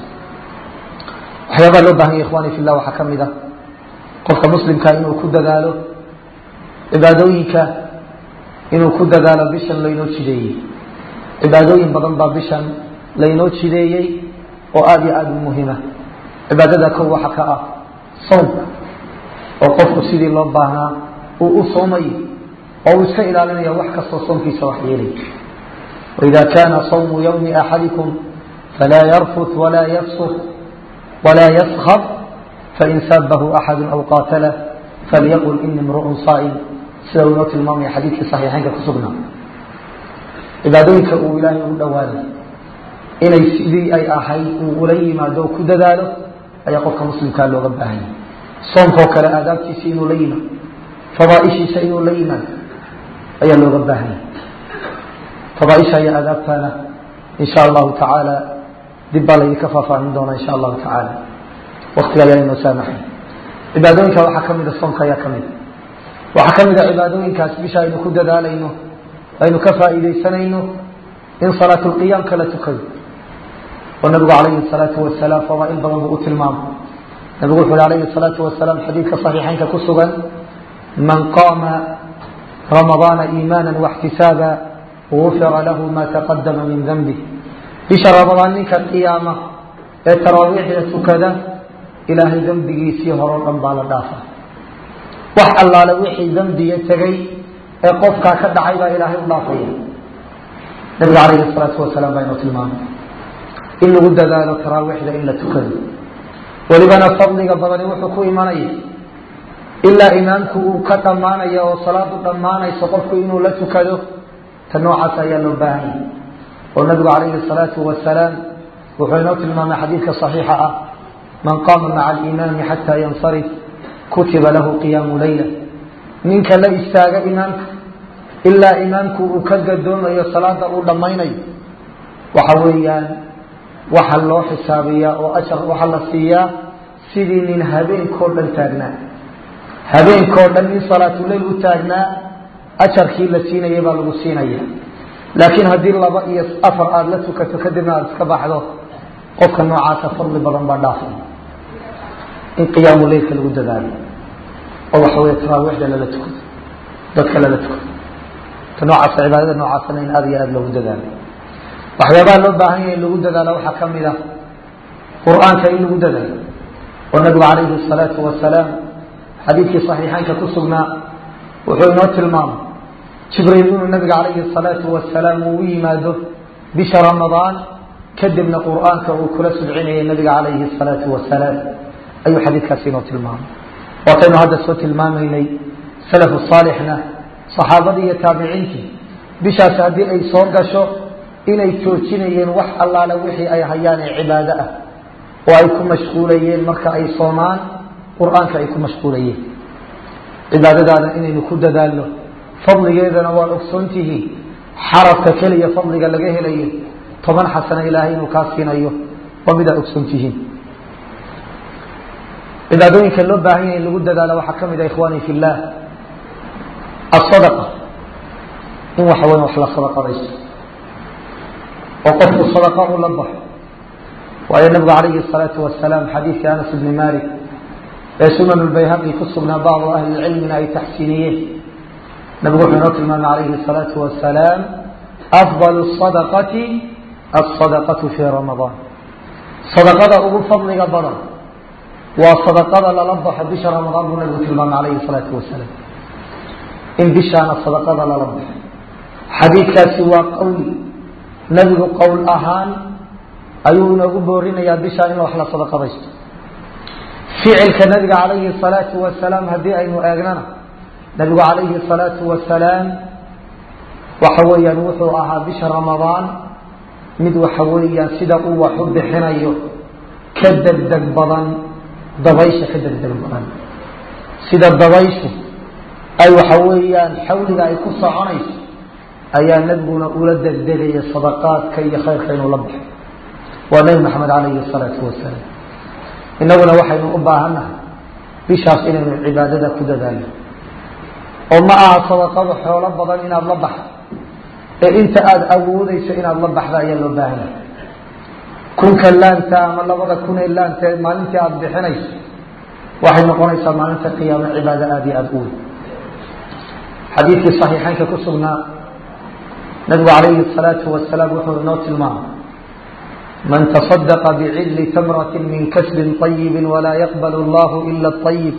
waxyaabaa loo bahan ya ikhwani fillah waxaa ka mid a qofka muslimka inuu ku dadaalo cibaadooyinka inuu ku dadaalo bishan laynoo jideeyey cibaadooyin badan baa bishan laynoo jideeyey oo aada iyo aada u muhima cibaadada kow waxa ka ah soomka oo qofku sidii loo baahnaa uu u soomayo oo uu iska ilaalinaya wax kastoo soomkiisa wax yeelay waida kana sawmu ywmi axadikum falaa yarfut walaa yafsuk walaa yaskab fain sabahu axadu aw qaatalah falyaqul ini imru'un saa'im sida uu inoo tilmaamaya xadiidkii saxiixeynka ku sugnaa cibaadooyinka uu ilaahay ugu dhowaaday inay sidii ay ahayd uu ula yimaado oo ku dadaalo ayaa qofka muslimkaa looga baahanya soomkao kale aadaabtiisa inuu la yimaado fadaaishiisa inuu la yimaado ayaa looga baahanya fadaaisha iyo aadaabtana insha allahu tacaala dib baa laydinka faahfaahin doonaa insha allahu tacaala waktiga ayaa inoo saamaxay cibaadooyinka waxaa ka mida soomka ayaa ka mida waxaa ka mida cibaadooyinkaas bisha aynu ku dadaalayno aynu ka faa'iidaysanayno in salaatulqiyaamka la tukado oo nabigu calayhi salaatu wasalaam fadaail badan buu u tilmaamay nabigu wuxu uhi alayhi salaatu wasalaam xadiidka saxiixeynka ku sugan man qaama ramadaana iimaana waxtisaaba gufira lahu ma taqadama min danbi bisha ramadaan ninka qiyaama ee taraawiixda tukada ilaahay dembigiisii horeo dhan baa la dhaafa wax allaale wixii dembiga tegay ee qofkaa ka dhacay baa ilaahay u dhaafaya nabiga calayhi salaatu wasalaam baa inoo tilmaamay in lagu dadaalo taraawiixda in la tukado welibana fadliga badani wuxuu ku imanaya ilaa imaamku uu ka dhammaanaya oo salaadu dhammaanayso qofku inuu la tukado ta noocaas ayaa loo baahan yahay oo nabigu calayhi salaatu wasalaam wuxuu inoo tilmaamay xadiidka saxiixa ah man qaama maca alimaami xataa yansarif kutiba lahu qiyaamu leyla ninka la istaaga imaamka ilaa imaamku uu ka gadoomayo salaada uu dhammaynayo waxa weeyaan waxa loo xisaabiyaa oo ajar waxaa la siiyaa sidii nin habeenkao dhan taagnaa habeenkao dhan nin salaatuleyl u taagnaa ajarkii la siinaya baa lagu siinaya laakiin haddii laba iyo afar aada la tukato kadibna aada iska baxdo qofka noocaasa fadli badan baa dhaafay in qiyaamu leylka lagu dadaalo oo waxa wey taraawiixda lala tukado dadka lala tukado ta noocaasa cibaadada noocaasana in aada iyo aada loogu dadaalo waxyaabaha loo baahan yahay in lagu dadaalo waxaa ka mid ah qur-aanka in lagu dadaalo oo nabigu calayhi salaatu wasalaam xadiidkii saxiixeynka ku sugnaa wuxuu inoo tilmaamay jibriil inuu nabiga calayhi salaatu wasalaam uu u yimaado bisha ramadaan kadibna qur-aanka uu kula subcinayay nabiga calayhi salaatu wasalaam ayuu xadiidkaasi inoo tilmaamay waataynu hadda soo tilmaamaynay salafu saalixna saxaabadii iyo taabiciintii bishaasi haddii ay soo gasho inay joojinayeen wax allaale wixii ay hayaan ee cibaado ah oo ay ku mashquulayeen marka ay soomaan qur-aanka ay ku mashquulayeen cibaadadaana inaynu ku dadaalno fadligeedana waad ogsoontihiin xarafka keliya fadliga laga helayo toban xasano ilaahay inuu kaa siinayo waa midaa ogsoontihiin cibaadooyinka loo baahan yahay in lagu dadaalo waxaa ka mid ah ikhwani fi llah asadaqa in waxa weya wax la sadaqadaysto oo qofku sadaqa u la baxo waayo nabigu calayhi الsalaatu wasalaam xadiidkii anas ibni malik ee sunan lbayhaqi ku sugnaa bacdu ahli lcilmina ay taxsiiniyeen nabigu wuxuu inoo tilmaamay calayhi الsalaatu wasalaam afضal الsadaqati aلsadaqatu fi ramadaan sadaqada ugu fadliga badan waa sadaqada lala baxo bisha ramadaan buu nabigu tilmaamay calayhi الsalaatu wasalaam in bishaana sadaqada lala baxo xadiidkaasi waa qowli nabigu qowl ahaan ayuu inoogu boorinayaa bishaa in wax la sadaqadaysto ficilka nabiga calayhi الsalaatu wasalaam haddii aynu eegnana nabigu calayhi الsalaatu wasalaam waxa weeyaan wuxuu ahaa bisha ramadaan mid waxa weeyaan sida uu wax u bixinayo ka degdeg badan dabaysha ka degdeg badan sida dabayshu ay waxa weeyaan xawliga ay ku soconayso ayaa nebiguna ula degdegaya sadaqaadka iyo khayrka inuu la baxo waa nebi maxamed calayhi الsalaatu wasalaam inaguna waxaynu u baahannahay bishaas inaynu cibaadada ku dadaalno oo ma aha sadaqadu xoolo badan inaad la baxdo ee inta aada awoodeyso inaad la baxda ayaa loo baahanya kunka laanta ama labada kun ee laanta maalintii aada bixinayso waxay noqonaysaa maalinta qiyaamo cibaado aada iyo aada u weyn xadiidkii saxiixeynka ku sugnaa nabigu calayhi الsalaatu wasalaam wuxuu inoo tilmaamay man taصadaqa bicilli tamrati min kasbin طayibi walaa yaqbal اllahu ila الطayib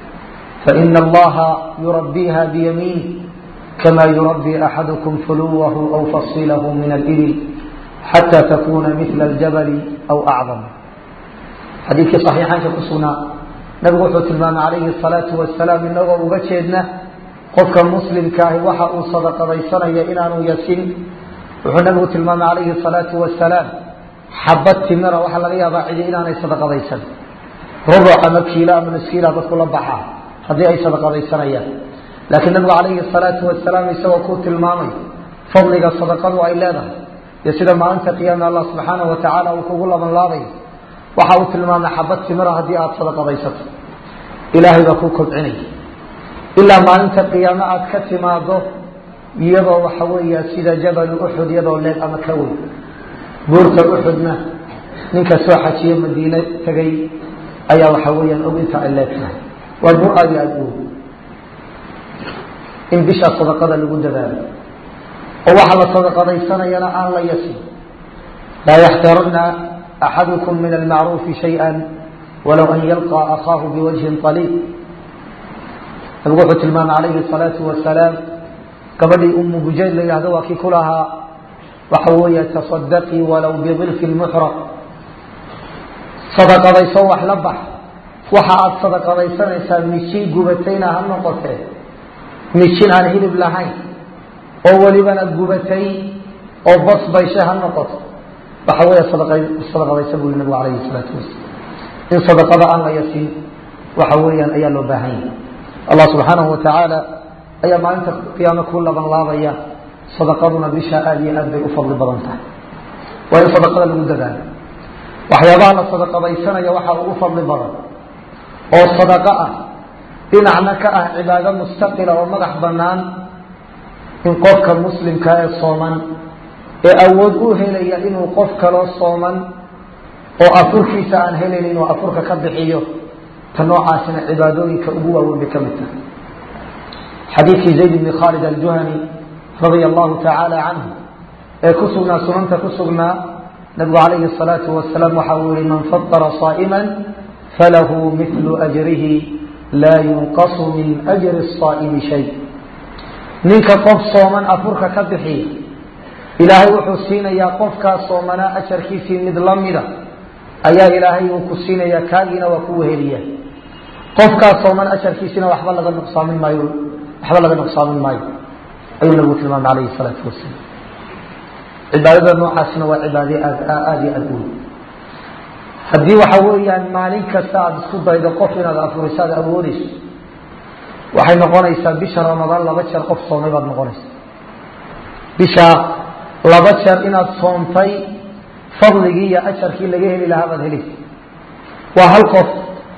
faina allaha yurabbiha biyamiinih kama yurabbi axadukum fuluwahu aw fasilahu min alibil xata takuna mila aljabali aw acdam xadiidkii saxiixaanka ku sugnaa nabigu wuxuu tilmaamay calayhi الsalaatu wasalaam inagoo uga jeedna qofka muslimka ahi waxa uu sadaqadaysanaya inaanu yasin wuxuu nabigu tilmaamay calayhi الsalaatu wasalaam xabad timira waxaa laga yaabaa cidi inaanay sadaqadaysan rubuc ama kiilo ama nuskiila dadku la baxa haddii ay sadaqadaysanayaan laakiin nabigu calayhi الsalaatu wasalaam isagoo ku tilmaamay fadliga sadaqadu ay leedahay iyo sida maalinta qiyaame allah subxaanaه wa tacaala uu kugu laban laabayo waxa uu tilmaamay xabad timira haddii aada sadaqadaysato ilaahay baa ku kobcinaya ilaa maalinta qiyaame aada ka timaado iyadoo waxa weeya sida jabalu uxud iyadoo leeg ama ka weyn buurta uxudna ninka soo xajiye madiine tegay ayaa waxa weeyaan og inta ay leegtahay waa buur aad iyo aada u weyn in bishaa sadaqada lagu dadaalo oo waxa la sadaqadaysanayana aan la yasin laa yaxtarana axadukum min almacruufi shayئa walow an yalqى akaahu biwajhin طaliib nabigu wuxuu tilmaamay calayhi الsalaatu wasalaam gabadhii umu bujayd la yihahdo waa kii ku lahaa waxa weeye taصadaqii walow bidilfi lmuxraq sadaqadayso wax la bax waxa aada sadaqadaysanaysaa mijin gubatayna ha noqotee mijin aan hilib lahayn oo welibana gubatay oo bas bayshe ha noqoto waxa weeye sadaqadaysa buu yii nabigu calayhi الsalaatu wasalaam in sadaqada aan la yasin waxa weeyaan ayaa loo baahan yahay allah subxaanahu wa tacaala ayaa maalinta qiyaame ku laban laabaya sadaqaduna bisha aada iyo aad bay u fadli badan tahay waa in sadaqada lagu dadaalo waxyaabaha la sadaqadaysanaya waxaa ugu fadli badan oo sadaqo ah dhinacna ka ah cibaado mustaqila oo madax bannaan in qofka muslimka ee sooman ee awood u helaya inuu qof kaloo sooman oo afurkiisa aan helayn inuu afurka ka bixiyo ta noocaasina cibaadooyinka ugu waaweyn bay ka mid tahay xadiidkii zayd bni khaalid aljuhani radia allahu tacaala canhu ee ku sugnaa sunanta ku sugnaa nabigu calayhi الsalaatu wasalaam waxa uu yihi man fadara saa'ima falahu milu ajrihi laa yunqasu min ajri الsaa'imi shay ninka qof sooman afurka ka bixiya ilaahay wuxuu siinayaa qofkaa soomanaa ajarkiisii mid la mida ayaa ilaahay uu ku siinayaa kaagiina waa ku weheliya qofkaa sooman ajarkiisina waxba laga nuqsaamin maayo waxba laga nuqsaamin maayo ayuu nabigu tilmaamay calayhi الsalaatu wasalaam cibaadada noocaasina waa cibaade aad aada iyo aada u weyn haddii waxa weeyaan maalin kasta aada isku daydo qof inaad afuriso aad awoodeyso waxay noqonaysaa bisha ramadaan laba jeer qof soomay baad noqonaysa bisha laba jeer inaad soontay fadligii iyo ajarkii laga heli lahaa baad helaysa waa hal qof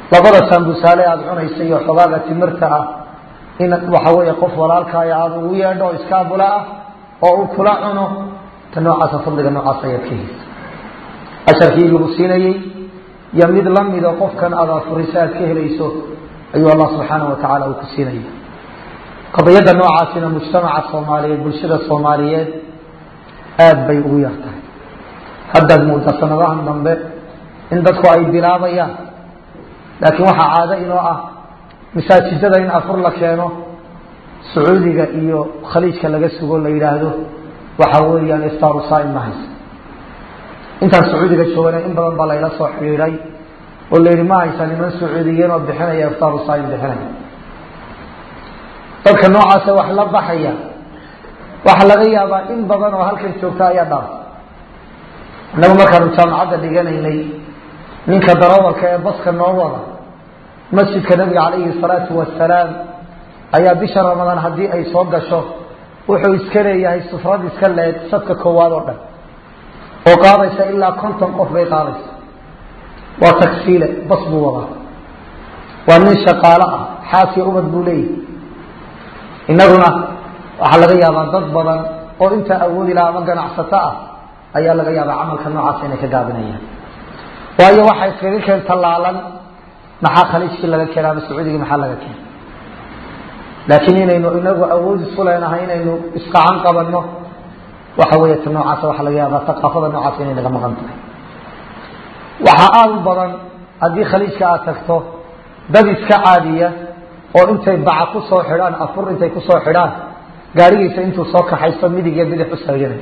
labada saambusaale aada cunaysa iyo xogaaga timirta ah in waxa weeye qof walaalkaaya aada ugu yeedho iskaabula ah oo uu kula cuno ta noocaasa fadliga noocaas ayaad ka heysa asharkii lagu siinayey iyo mid lamido qofkan aada afurisa aad ka helayso ayuu allah subxaanah watacaala uu ku siinaya qadiyadda noocaasina mujtamaca soomaaliyeed bulshada soomaaliyeed aada bay ugu yar tahay haddaad muuda sanadahan dambe in dadku ay bilaabayaan laakiin waxaa caado inoo ah masaajidada in afur la keeno sacuudiga iyo khaliijka laga sugo la yidhaahdo waxa weeyaan iftaaru saaim ma haysa intaan sacuudiga joogana in badan baa layla soo xidhiiday oo la yidhi ma haysa niman sacuudiyiin oo bixinaya iftaaru saaim bixinaya dadka noocaasa wax la baxaya waxaa laga yaabaa in badan oo halkan joogta ayaa dhaaf innagu markaanu jaamacadda dhiganaynay ninka darawalka ee baska noo wada masjidka nabiga calayhi salaatu wasalaam ayaa bisha ramadaan haddii ay soo gasho wuxuu iska leeyahay sufrad iska leeg sadka koowaad oo dhan oo qaadaysa ilaa konton qof bay qaadaysa waa tagsiile bas buu wadaa waa nin shaqaalo ah xaasiya ubad buu leeyahay innaguna waxaa laga yaabaa dad badan oo intaa awoodi laha ama ganacsato ah ayaa laga yaabaa camalka noocaas inay ka gaabinayaan waayo waxay iskaga keen tallaalan maxaa khaliijkii laga keena ama sacuudigii maxaa laga keena laakiin inaynu inagu awood isu leenahay inaynu isqacan qabanno waxa weeye ta noocaasa waxaa laga yaabaa thaqaafada noocaas inay naga maqan tahay waxaa aada u badan haddii khaliijka aad tagto dad iska caadiya oo intay baca ku soo xidhaan afur intay kusoo xidhaan gaarigiisa intuu soo kaxaysto midig iyo bidix u saaganay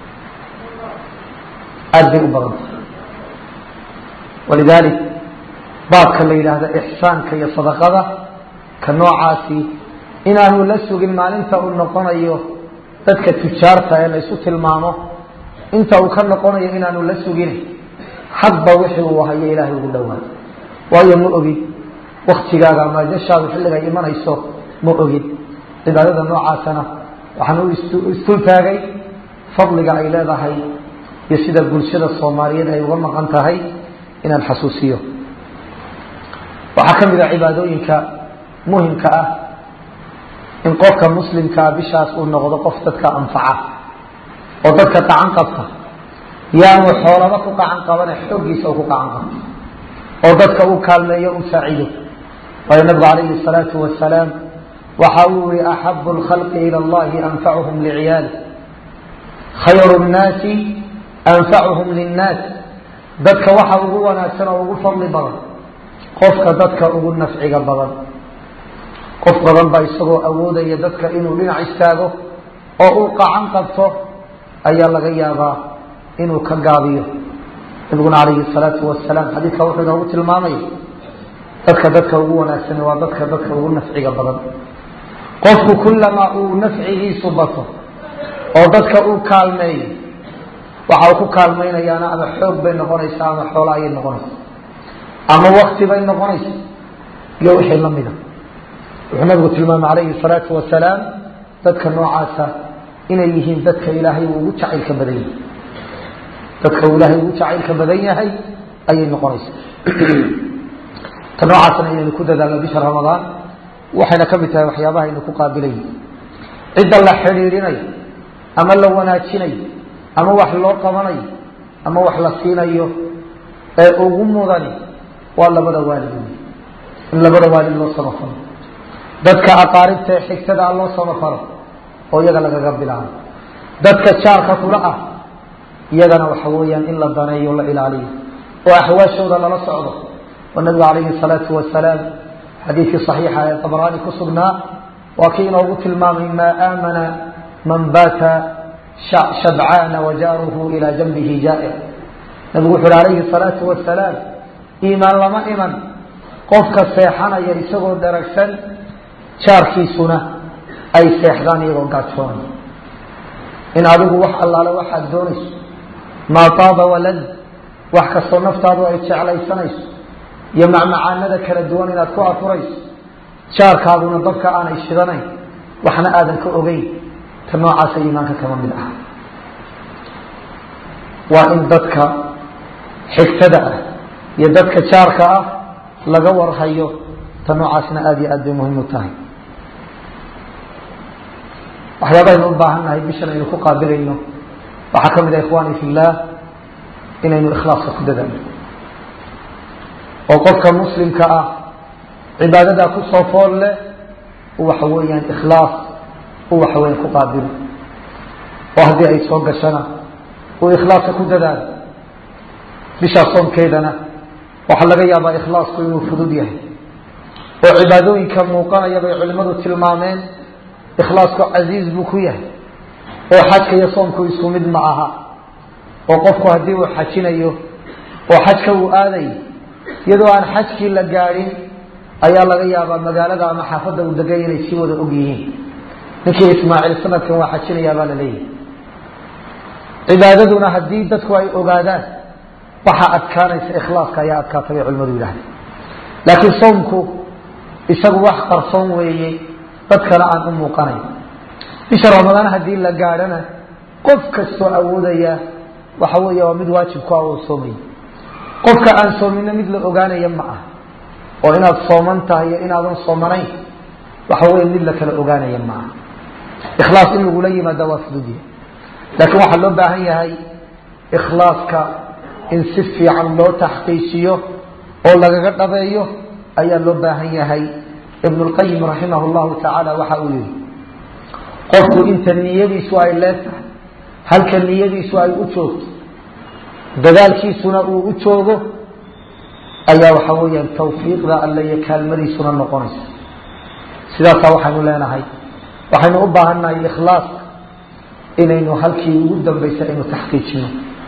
aada bay u badan tahay walidaalik baabka la yidhaahdo ixsaanka iyo sadaqada ka noocaasi inaanu la sugin maalinta uu noqonayo dadka tujaarta ee laysu tilmaamo inta uu ka noqonayo inaanu la sugin hadba wixii uu hayo ilaahay ugu dhowaayo waayo ma ogid waktigaaga ama jashaadu xilligay imanayso ma ogid cibaadada noocaasana waxaan u istul taagay fadliga ay leedahay iyo sida bulshada soomaaliyeed ay uga maqan tahay inaan xasuusiyo waxaa ka mid a cibaadooyinka muhimka ah in qofka muslimkaa bishaas uu noqdo qof dadka anfaca oo dadka qacan qabta yaanu xoolaba ku qacan qabane xooggiisa u ku qacan qabto oo dadka uu kaalmeeyo u saacido waayo nabigu calayhi salaatu wasalaam waxa uu yihi axabu lkhalqi ila allahi anfacuhum liciyaali khayru nnaasi anfacuhum linnaas dadka waxa ugu wanaagsan oo ugu fadli badan qofka dadka ugu nafciga badan qof badan baa isagoo awoodaya dadka inuu dhinac istaago oo uu qacan qabto ayaa laga yaabaa inuu ka gaabiyo nabiguna calayhi salaatu wasalaam xadiidka wuxuu inoogu tilmaamaya dadka dadka ugu wanaagsani waa dadka dadka ugu nafciga badan qofku kullamaa uu nafcigiisu bato oo dadka uu kaalmeeyo waxa uu ku kaalmaynayaana ama xoog bay noqonaysaa ama xoolo ayay noqonaysaa ama wakti bay noqonaysa iyo wixii la mida wuxuu nabigu tilmaamay calayhi salaatu wasalaam dadka noocaasa inay yihiin dadka ilaahay uu ugu jacaylka badan yahay dadka uu ilaahay ugu jacaylka badan yahay ayay noqonaysaa ta noocaasna inaynu ku dadaalno bisha ramadaan waxayna ka mid tahay waxyaabaha aynu ku qaabilayi cidda la xidhiidhinayo ama la wanaajinayo ama wax loo qabanayo ama wax la siinayo ee ugu mudani waa labada waalid in labada waalid loo samafalo dadka aqaaribta ee xigtada loo samafalo oo iyaga lagaga bilaabo dadka jaarka kula ah iyagana waxa weeyaan in la daneeyo la ilaaliyo oo axwaashooda lala socdo oo nabigu calayhi salaatu wasalaam xadiidkii saxiixa ee tabraani ku sugnaa waa kii inoogu tilmaamay maa aamana man baata shabcaana wajaaruhu ilaa janbihi jaa'ic nabigu wuxu uhi calayhi salaatu wasalaam iimaan lama iman qofka seexanaya isagoo daragsan jaarkiisuna ay seexdaan iyagoo gaajoonay in adigu wax allaale waxaad doonayso maa taaba walad wax kastoo naftaadu ay jeclaysanayso iyo macmacaanada kala duwan inaad ku afurayso jaarkaaduna dabka aanay shidanayn waxna aadan ka ogeyn ta noocaasa iimaanka kama mid ah waa in dadka xigtada ah iyo dadka jaarka ah laga warhayo ta noocaasna aada iyo aad bay muhiim u tahay waxyaabaynu u baahan nahay bishan aynu ku qaabilayno waxaa ka mid ah ikhwani fi llah inaynu ikhlaaska ku dadaalno oo qofka muslimka ah cibaadadaa kusoo fool leh waxa weeyaan ikhlaas u waxa weeyaan ku qaabilo oo haddii ay soo gashana uu ikhlaaska ku dadaalo bishaa soomkeedana waxaa laga yaabaa ikhlaasku inuu fudud yahay oo cibaadooyinka muuqanaya bay culimmadu tilmaameen ikhlaasku casiiz buu ku yahay oo xajka iyo soomku isku mid ma aha oo qofku haddii uu xajinayo oo xajka uu aadayo iyadoo aan xajkii la gaadhin ayaa laga yaabaa magaalada ama xaafadda uu degay inay sii wada og yihiin ninkii ismaaciil sanadkan waa xajinayaa baa la leeyahay cibaadaduna haddii dadku ay ogaadaan waxaa adkaanaysa ikhlaaska ayaa adkaata bay culimadu yidhahdeen laakiin soomku isagu wax qarsoon weeye dadkana aan u muuqanayn bisha ramadaan haddii la gaadhana qof kastoo awoodaya waxa weeye waa mid waajib ku ah oo soomaya qofka aan soomina mid la ogaanaya ma ah oo inaad sooman tahay iyo inaadan soomanayn waxa weye mid la kala ogaanaya ma aha ikhlaas in lagula yimaada waa fududyahay laakiin waxaa loo baahan yahay ikhlaaska in si fiican loo taxqiijiyo oo lagaga dhabeeyo ayaa loo baahan yahay ibn lqayim raximah llahu tacaala waxa uu yihi qofku inta niyadiisu ay leegtahay halka niyadiisu ay u joogto dadaalkiisuna uu u joogo ayaa waxa weeyaan tawfiiqda alle iyo kaalmadiisuna noqonaysa sidaasaa waxaynu leenahay waxaynu u baahannahay ikhlaaska inaynu halkii ugu dambaysa aynu taxqiijino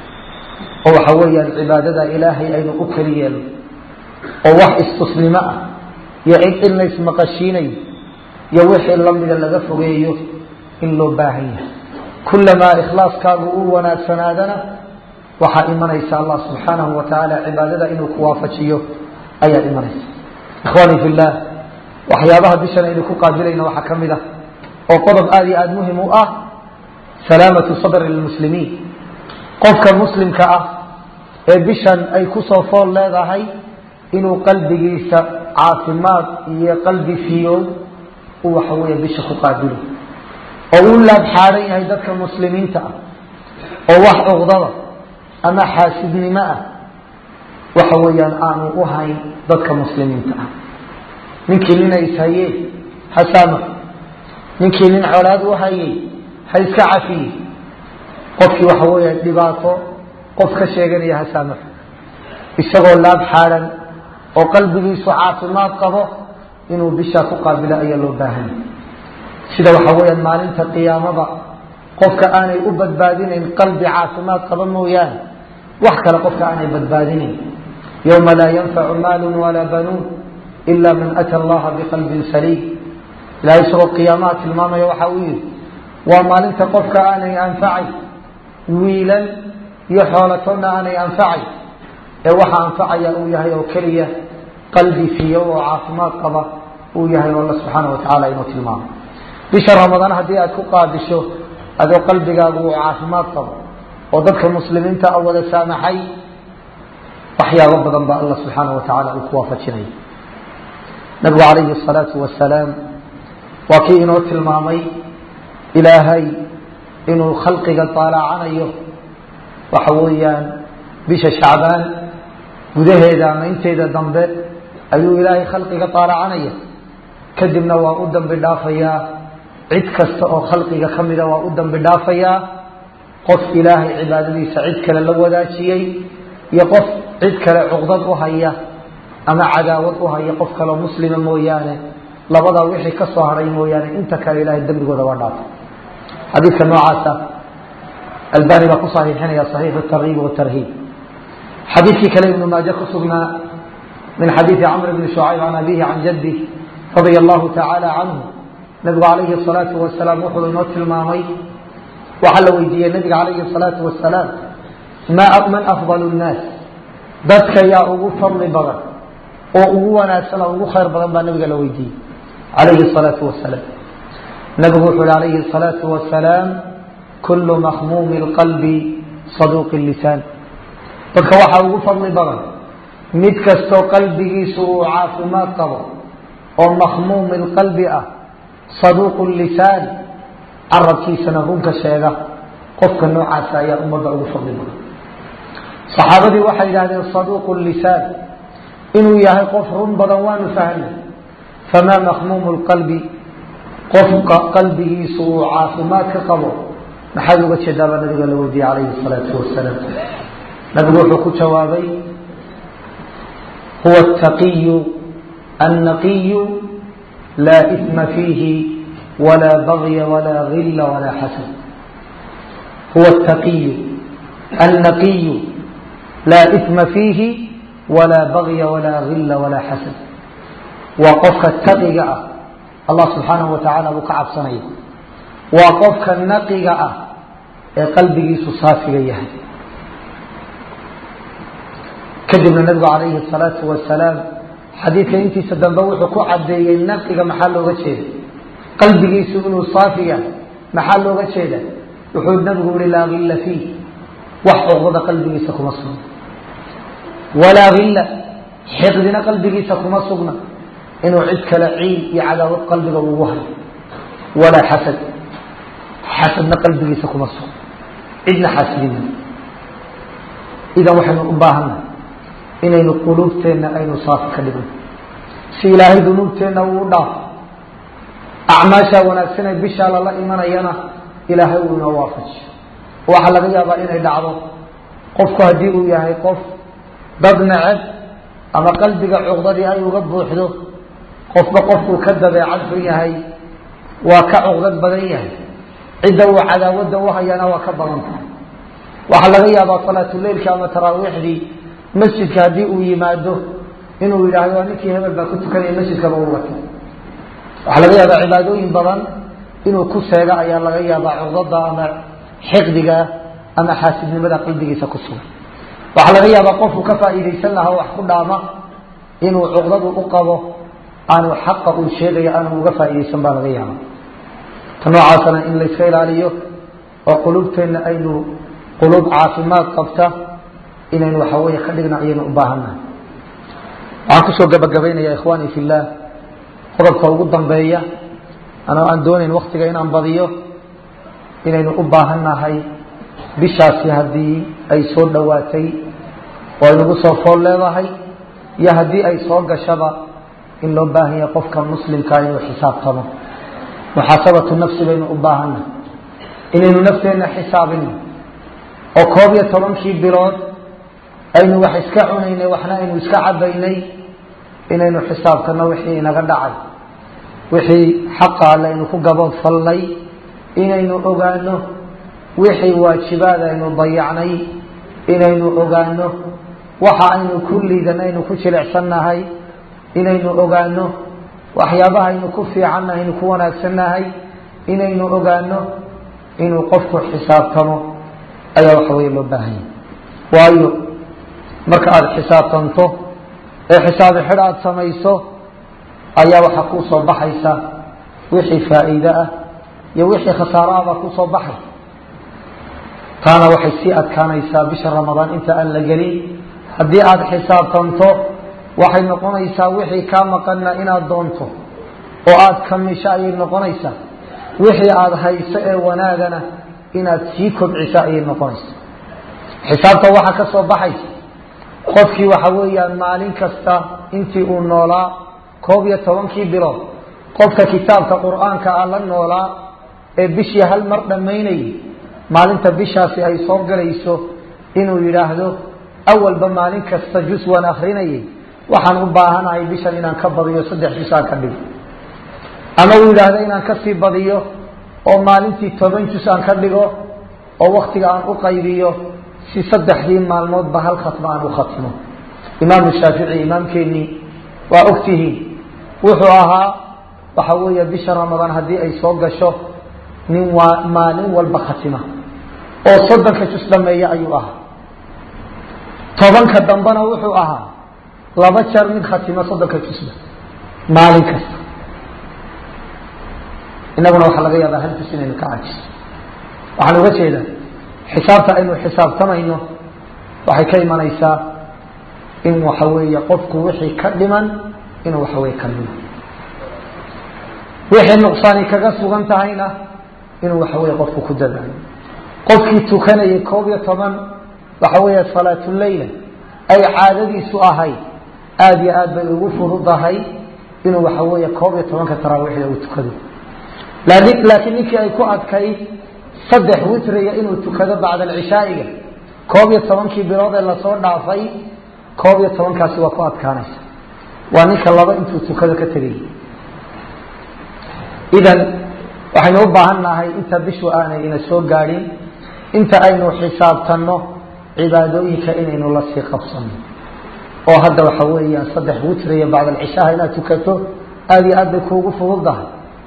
oo waxa weeyaan cibaadada ilaahay aynu u keli yeelno oo wax istusnimo ah iyo cid in la ismaqashiinayo iyo wixii lamida laga fogeeyo in loo baahan yahay kulamaa ikhlaaskaagu uu wanaagsanaadana waxaa imanaysa allah subxaanahu wa tacaala cibaadada inuu ku waafajiyo ayaa imanaysa ikhwaani fi llah waxyaabaha bishan aynu ku qaabilayno waxaa ka mid ah oo qodob aada iyo aada muhim u ah salaamatu sadri lmuslimiin qofka muslimka ah ee bishan ay kusoo fool leedahay inuu qalbigiisa caafimaad iyo qalbi fiyow uu waxa weeye bisha ku qaabilo oo uu laabxaaran yahay dadka muslimiinta ah oo wax cuqdada ama xaasidnimo ah waxa weeyaan aanu u hayn dadka muslimiinta ah ninkii nina ishayee ha saamax ninkii nin colaad u hayay ha iska cafiye qofkii waxa weeya dhibaato qof ka sheeganaya ha saamaxo isagoo laab xaaran oo qalbigiisu caafimaad qabo inuu bishaa ku qaabilo ayaa loo baahanya sida waxa weeyaan maalinta qiyaamada qofka aanay u badbaadinayn qalbi caafimaad qaba mooyaane wax kale qofka aanay badbaadinayn yowma laa yanfacu maalun walaa banuun ila man ata allaha biqalbin saliim ilahay isagoo qiyaamaha tilmaamaya waxa uu yihi waa maalinta qofka aanay anfacay wiilan iyo xoolatoonna aanay anfacay ee waxa anfacaya uu yahay oo keliya qalbi fiyo oo caafimaad qaba uu yahay oo alla subxaana wa tacala inuu tilmaamo bisha ramadaan haddii aad ku qaadisho adoo qalbigaagu uu caafimaad qabo oo dadka muslimiinta a wada saamaxay waxyaabo badan baa alla subxaana wa tacaala uu ku waafajinaya nabigu calayhi asalaatu wasalaam waa kii inoo tilmaamay ilaahay inuu khalqiga taalaacanayo waxa weeyaan bisha shacbaan gudaheeda ama inteeda dambe ayuu ilaahay khalqiga taalacanaya kadibna waa u dambi dhaafayaa cid kasta oo khalqiga ka mida waa u dambi dhaafayaa qof ilaahay cibaadadiisa cid kale la wadaajiyey iyo qof cid kale cuqdad u haya ama cadaawad u haya qof kaleo muslima mooyaane labadaa wixii ka soo haray mooyaane inta kale ilahay dembigooda waa dhaafay xadiidka noocaasa albani baa ku saxiixinaya saxiixu tarhiib watarhiib xadiidkii kale ibnu maaje ku sugnaa min xadiidi camr bni shucayb can abihi can jaddi radia allahu tacaala canhu nabigu calayhi asalaatu wasalaam wuxuu inoo tilmaamay waxaa la weydiiyey nabiga calayhi asalaatu wasalaam man afdal nnaas dadka yaa ugu fadli badan oo ugu wanaagsan oo ugu khayr badan baa nabiga la weydiiyey calayhi asalaatu wasalaam nabigu wuxuu hi calayhi asalaatu wasalaam kullu makhmuumi lqalbi saduuqi lisaan dadka waxaa ugu fadli badan mid kastoo qalbigiisu uu caafimaad qabo oo makhmuumi lqalbi ah saduuqu lisaan carabkiisana runka sheega qofka noocaasa ayaa ummadda ugu fadli badan saxaabadii waxay yidhahdeen saduuqu lisaan inuu yahay qof run badan waanu fahnay famaa makhmuumu lqalbi qofka qalbigiisu uu caafimaad ka qabo maxaad uga jeedaabaa nabiga la weydiiyey calayhi salaatu wasalaam nabigu wuxuu ku jawaabay huwa ataqiyu annaqiyu laa isma fiihi walaa bagya walaa gilla walaa xasad huwa ataqiyu annaqiyu laa isma fiihi walaa bagya walaa gilla walaa xasad waa qofka taqiga ah allah subxaanahu wa tacaala buu ka cabsanaya waa qofka naqiga ah ee qalbigiisu saafiga yahay kadibna nabigu calayhi salaatu wasalaam xadiidka intiisa dambe wuxuu ku cadeeyey naqiga maxaa looga jeeda qalbigiisu inuu saafi yahay maxaa looga jeeda wuxuu nabigu yihi laa gilla fiih wax cuqdada qalbigiisa kuma sugna walaa gilla xiqdina qalbigiisa kuma sugna inuu cid kale ciil iyo cadaawad qalbiga ugu hayo walaa xasad xasadna qalbigiisa kuma sugna cidna xaasidina idan waxaynu u baahannahay inaynu quluubteenna aynu saafi ka dhigno si ilaahay dunuubteenna uu u dhaafo acmaashaa wanaagsanee bishaa lala imanayana ilaahay uu inoo waafajiyo waxaa laga yaabaa inay dhacdo qofku haddii uu yahay qof dad neceb ama qalbiga cuqdadii ay uga buuxdo qofba qofkuu ka dabeecad xun yahay waa ka cuqdad badan yahay cidda uu cadaawadda u hayana waa ka badan tahay waxaa laga yaabaa salaatuleilka ama taraawiixdii masjidka haddii uu yimaado inuu yidhaahdo waa ninkii hebel baa ku tukanaya masjidkaba u watay waxaa laga yaabaa cibaadooyin badan inuu ku seego ayaa laga yaabaa cuqdada ama xiqdiga ama xaasidnimada qalbigiisa ku sugan waxaa laga yaabaa qofku ka faa'iidaysan lahaa wax ku dhaama inuu cuqdadu u qabo aanu xaqa uu sheegayo aanu uga faa'iidaysan baa laga yaaba ta noocaasana in layska ilaaliyo oo qulubteenna aynu quluub caafimaad qabta inaynu waxa weeye ka dhigna ayaynu u baahannahay waxaan kusoo gabagabaynayaa ikhwaani fillaah qodobka ugu dambeeya anoo aan doonayn waktiga inaan badiyo inaynu u baahannahay bishaasi haddii ay soo dhowaatay oo aynugu soo fool leedahay iyo haddii ay soo gashaba in loo baahan yahay qofka muslimkaa inuu xisaabtamo muxaasabatu nafsi baynu u baahannahay inaynu nafteenna xisaabino oo koob iyo tobankii bilood aynu wax iska cunaynay waxna aynu iska cabaynay inaynu xisaabtano wixii inaga dhacay wixii xaqa alle aynu ku gabood fallay inaynu ogaano wixii waajibaad aynu dayacnay inaynu ogaano waxa aynu ku liidan aynu ku jilicsannahay inaynu ogaano waxyaabaha aynu ku fiicannahay aynu ku wanaagsannahay inaynu ogaano inuu qofku xisaabtamo ayaa waxa weeye loo baahanya waayo marka aada xisaabtanto ee xisaabi xidh aada samayso ayaa waxaa kuu soo baxaysa wixii faa'iide ah iyo wixii khasaaro ah baa kuu soo baxay taana waxay sii adkaanaysaa bisha ramadaan inta aan la gelin haddii aada xisaabtanto waxay noqonaysaa wixii kaa maqanna inaad doonto oo aada kamisho ayay noqonaysaa wixii aada hayso ee wanaagana inaad sii kobciso ayay noqonaysaa xisaabta waxaa ka soo baxaysa qofkii waxa weeyaan maalin kasta intii uu noolaa koob iyo tobankii bilood qofka kitaabka qur-aanka ah la noolaa ee bishii hal mar dhammaynayay maalinta bishaasi ay soo galayso inuu yidhaahdo awalba maalin kasta jus waan akrinayay waxaan u baahanahay bishan inaan ka badiyo saddex jus aan ka dhigo ama uu yidhaahdo inaan kasii badiyo oo maalintii toban jus aan ka dhigo oo waktiga aan u qaybiyo si saddexdii maalmoodba hal khatmo aan u khatmo imaamu shaafici imaamkeenii waa ogtihiin wuxuu ahaa waxa weeye bisha ramadaan haddii ay soo gasho nin waa maalin walba khatima oo soddonka jus dhameeya ayuu ahaa tobanka dambena wuxuu ahaa laba jeer mid khatima soddonka jusba maalin kasta inaguna waxaa laga yaabaa hal jus inaynu ka cajiso waxaan uga jeedaa xisaabta aynu xisaabtamayno waxay ka imanaysaa in waxa weeye qofku wixii ka dhiman inuu waxa weye ka dhimo wixii nuqsaani kaga sugan tahayna inuu waxa weye qofku ku dadaalo qofkii tukanayay koob iyo toban waxa weeye salaatuleyla ay caadadiisu ahayd aada iyo aad bay ugu furudahay inuu waxa weeye koob iyo tobanka taraawiixda uu tukado laakiin ninkii ay ku adkayd saddex witriga inuu tukado bacda alcishaa'iga koob iyo tobankii bilood ee lasoo dhaafay koob iyo tobankaasi waa ku adkaanaysa waa ninka laba intuu tukado ka tegay idan waxaynu u baahan nahay inta bishu aanay ina soo gaadhin inta aynu xisaabtanno cibaadooyinka inaynu la sii qabsano oo hadda waxa weeyaan saddex witriya bacda alcishaha inaad tukato aada iyo aad bay kuugu fududahay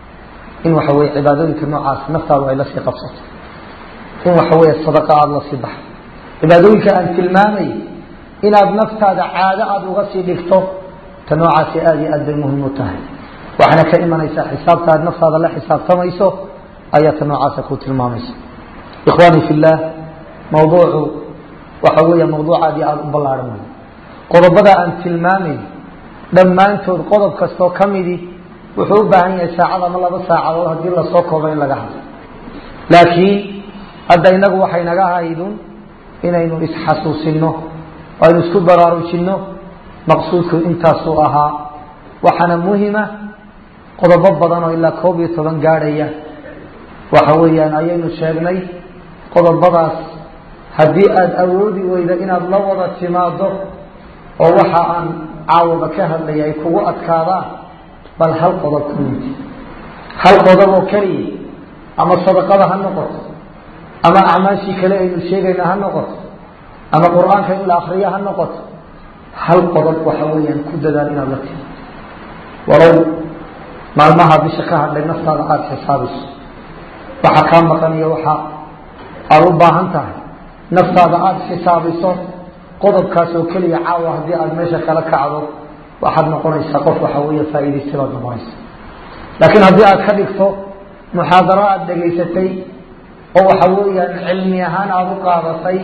in waxa weye cibaadooyinka noocaas naftaadu ay la sii qabsato in waxa weeye sadaqa aada la sii baxdo cibaadooyinka aan tilmaamay inaad naftaada caado aada uga sii dhigto ta noocaasi aada iyo aad bay muhim u tahay waxaana ka imanaysaa xisaabta aad naftaada la xisaabtamayso ayaa ta noocaasa ku tilmaamaysa ikhwaani fi llah mawduucu waxa weeya mawduuc aad iyo aada u ballaaran wey qodobada aan tilmaamayn dhammaantood qodob kastoo ka midi wuxuu u baahan yahay saacad ama laba saacadood haddii lasoo koobo in laga hadlo laakiin hadda inagu waxay naga haydun inaynu isxasuusino oo aynu isku baraarujinno maqsuudku intaasuu ahaa waxaana muhima qodobo badan oo ilaa koob iyo toban gaadhaya waxa weeyaan ayaynu sheegnay qodobadaas haddii aada awoodi weyda inaad la wada timaado oo waxa aan caawaba ka hadlaya ay kugu adkaadaan bal hal qodob ku yidi hal qodob oo keliya ama sadaqada ha noqoto ama acmaashii kale aynu sheegayna ha noqoto ama qur-aanka in la akriyo ha noqoto hal qodob waxa weeyaan ku dadaal inaad la timi walow maalmaha bisha ka hadhay naftaada aada xisaabiso waxa kaa maqan iyo waxa aada u baahan tahay naftaada aada xisaabiso qodobkaas oo keliya caawa haddii aada meesha kala kacdo waxaad noqonaysaa qof waxa weeye faa'iidaysta baad noqonaysa laakiin haddii aad ka dhigto muxaadaro aada dhegaysatay oo waxa weeyaan cilmi ahaan aada u qaadatay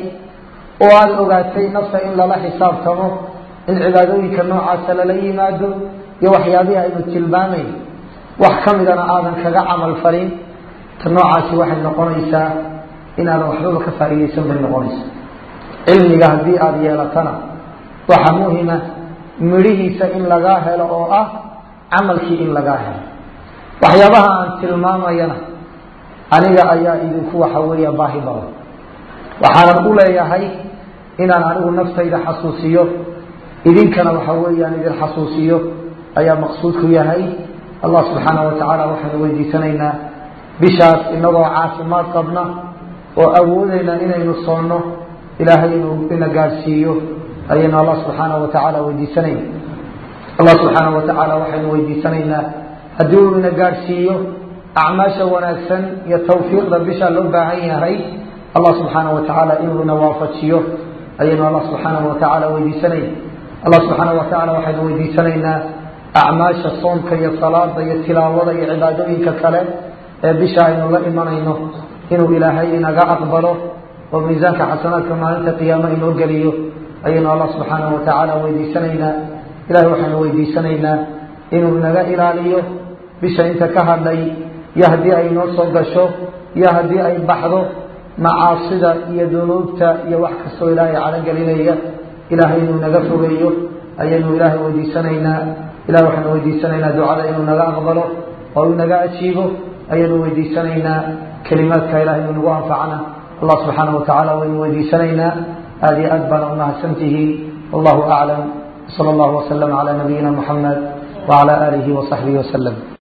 oo aada ogaatay nafta in lala xisaabtamo in cibaadooyinka noocaasa lala yimaado iyo waxyaabihi aynu tilmaamayn wax ka midana aadan kaga camal falin ta noocaasi waxay noqonaysaa inaadan waxbaba ka faa'iidaysan bay noqonaysa cilmiga haddii aada yeelatana waxaa muhima midhihiisa in lagaa helo oo ah camalkii in lagaa helo waxyaabaha aan tilmaamayana aniga ayaa idinku waxa weeya baahi badan waxaanan u leeyahay inaan anigu naftayda xasuusiyo idinkana waxa weeyaan idin xasuusiyo ayaa maqsuudku yahay allah subxaana wa tacaala waxaanu weydiisanaynaa bishaas inagoo caafimaad qabna oo awoodayna inaynu soonno ilaahay inuu ina gaadhsiiyo ayaynu allah subxaana wa tacaala weydiisanayna allah subxaana wa tacaala waxaynu weydiisanaynaa haddii uu ina gaadhsiiyo acmaasha wanaagsan iyo tawfiiqda bisha loo baahan yahay allah subxaana wa tacaala inuu ina waafajiyo ayaynu allah subxaana wa tacaala weydiisanayna allah subxaana wa tacaala waxaynu weydiisanaynaa acmaasha soomka iyo salaada iyo tilaawada iyo cibaadooyinka kale ee bisha aynu la imanayno inuu ilaahay inaga aqbalo oo miisaanka xasanaadka maalinta qiyaamo inoo geliyo ayaynu allah subxaana wa tacaala weydiisanaynaa ilahay waxaynu weydiisanaynaa inuu inaga ilaaliyo bisha inta ka hadhay iyo haddii ay noo soo gasho iyo haddii ay baxdo macaasida iyo dunuubta iyo wax kastoo ilaahay calogelinaya ilaahay inuu naga fogeeyo ayaynu ilaahay weydiisanaynaa ilahay waxaynu weydiisanaynaa ducada inuu naga aqbalo oo uu naga ajiibo ayaynu weydiisanaynaa kelimaadka ilahay inuu nagu anfacana allah subxaana wa tacala waynu weydiisanaynaa aada iyo aad baana umahadsantihiin wallahu aclam sala allahu waslama calaa nabiyina muxamed wacala aalihi wasaxbihi waslem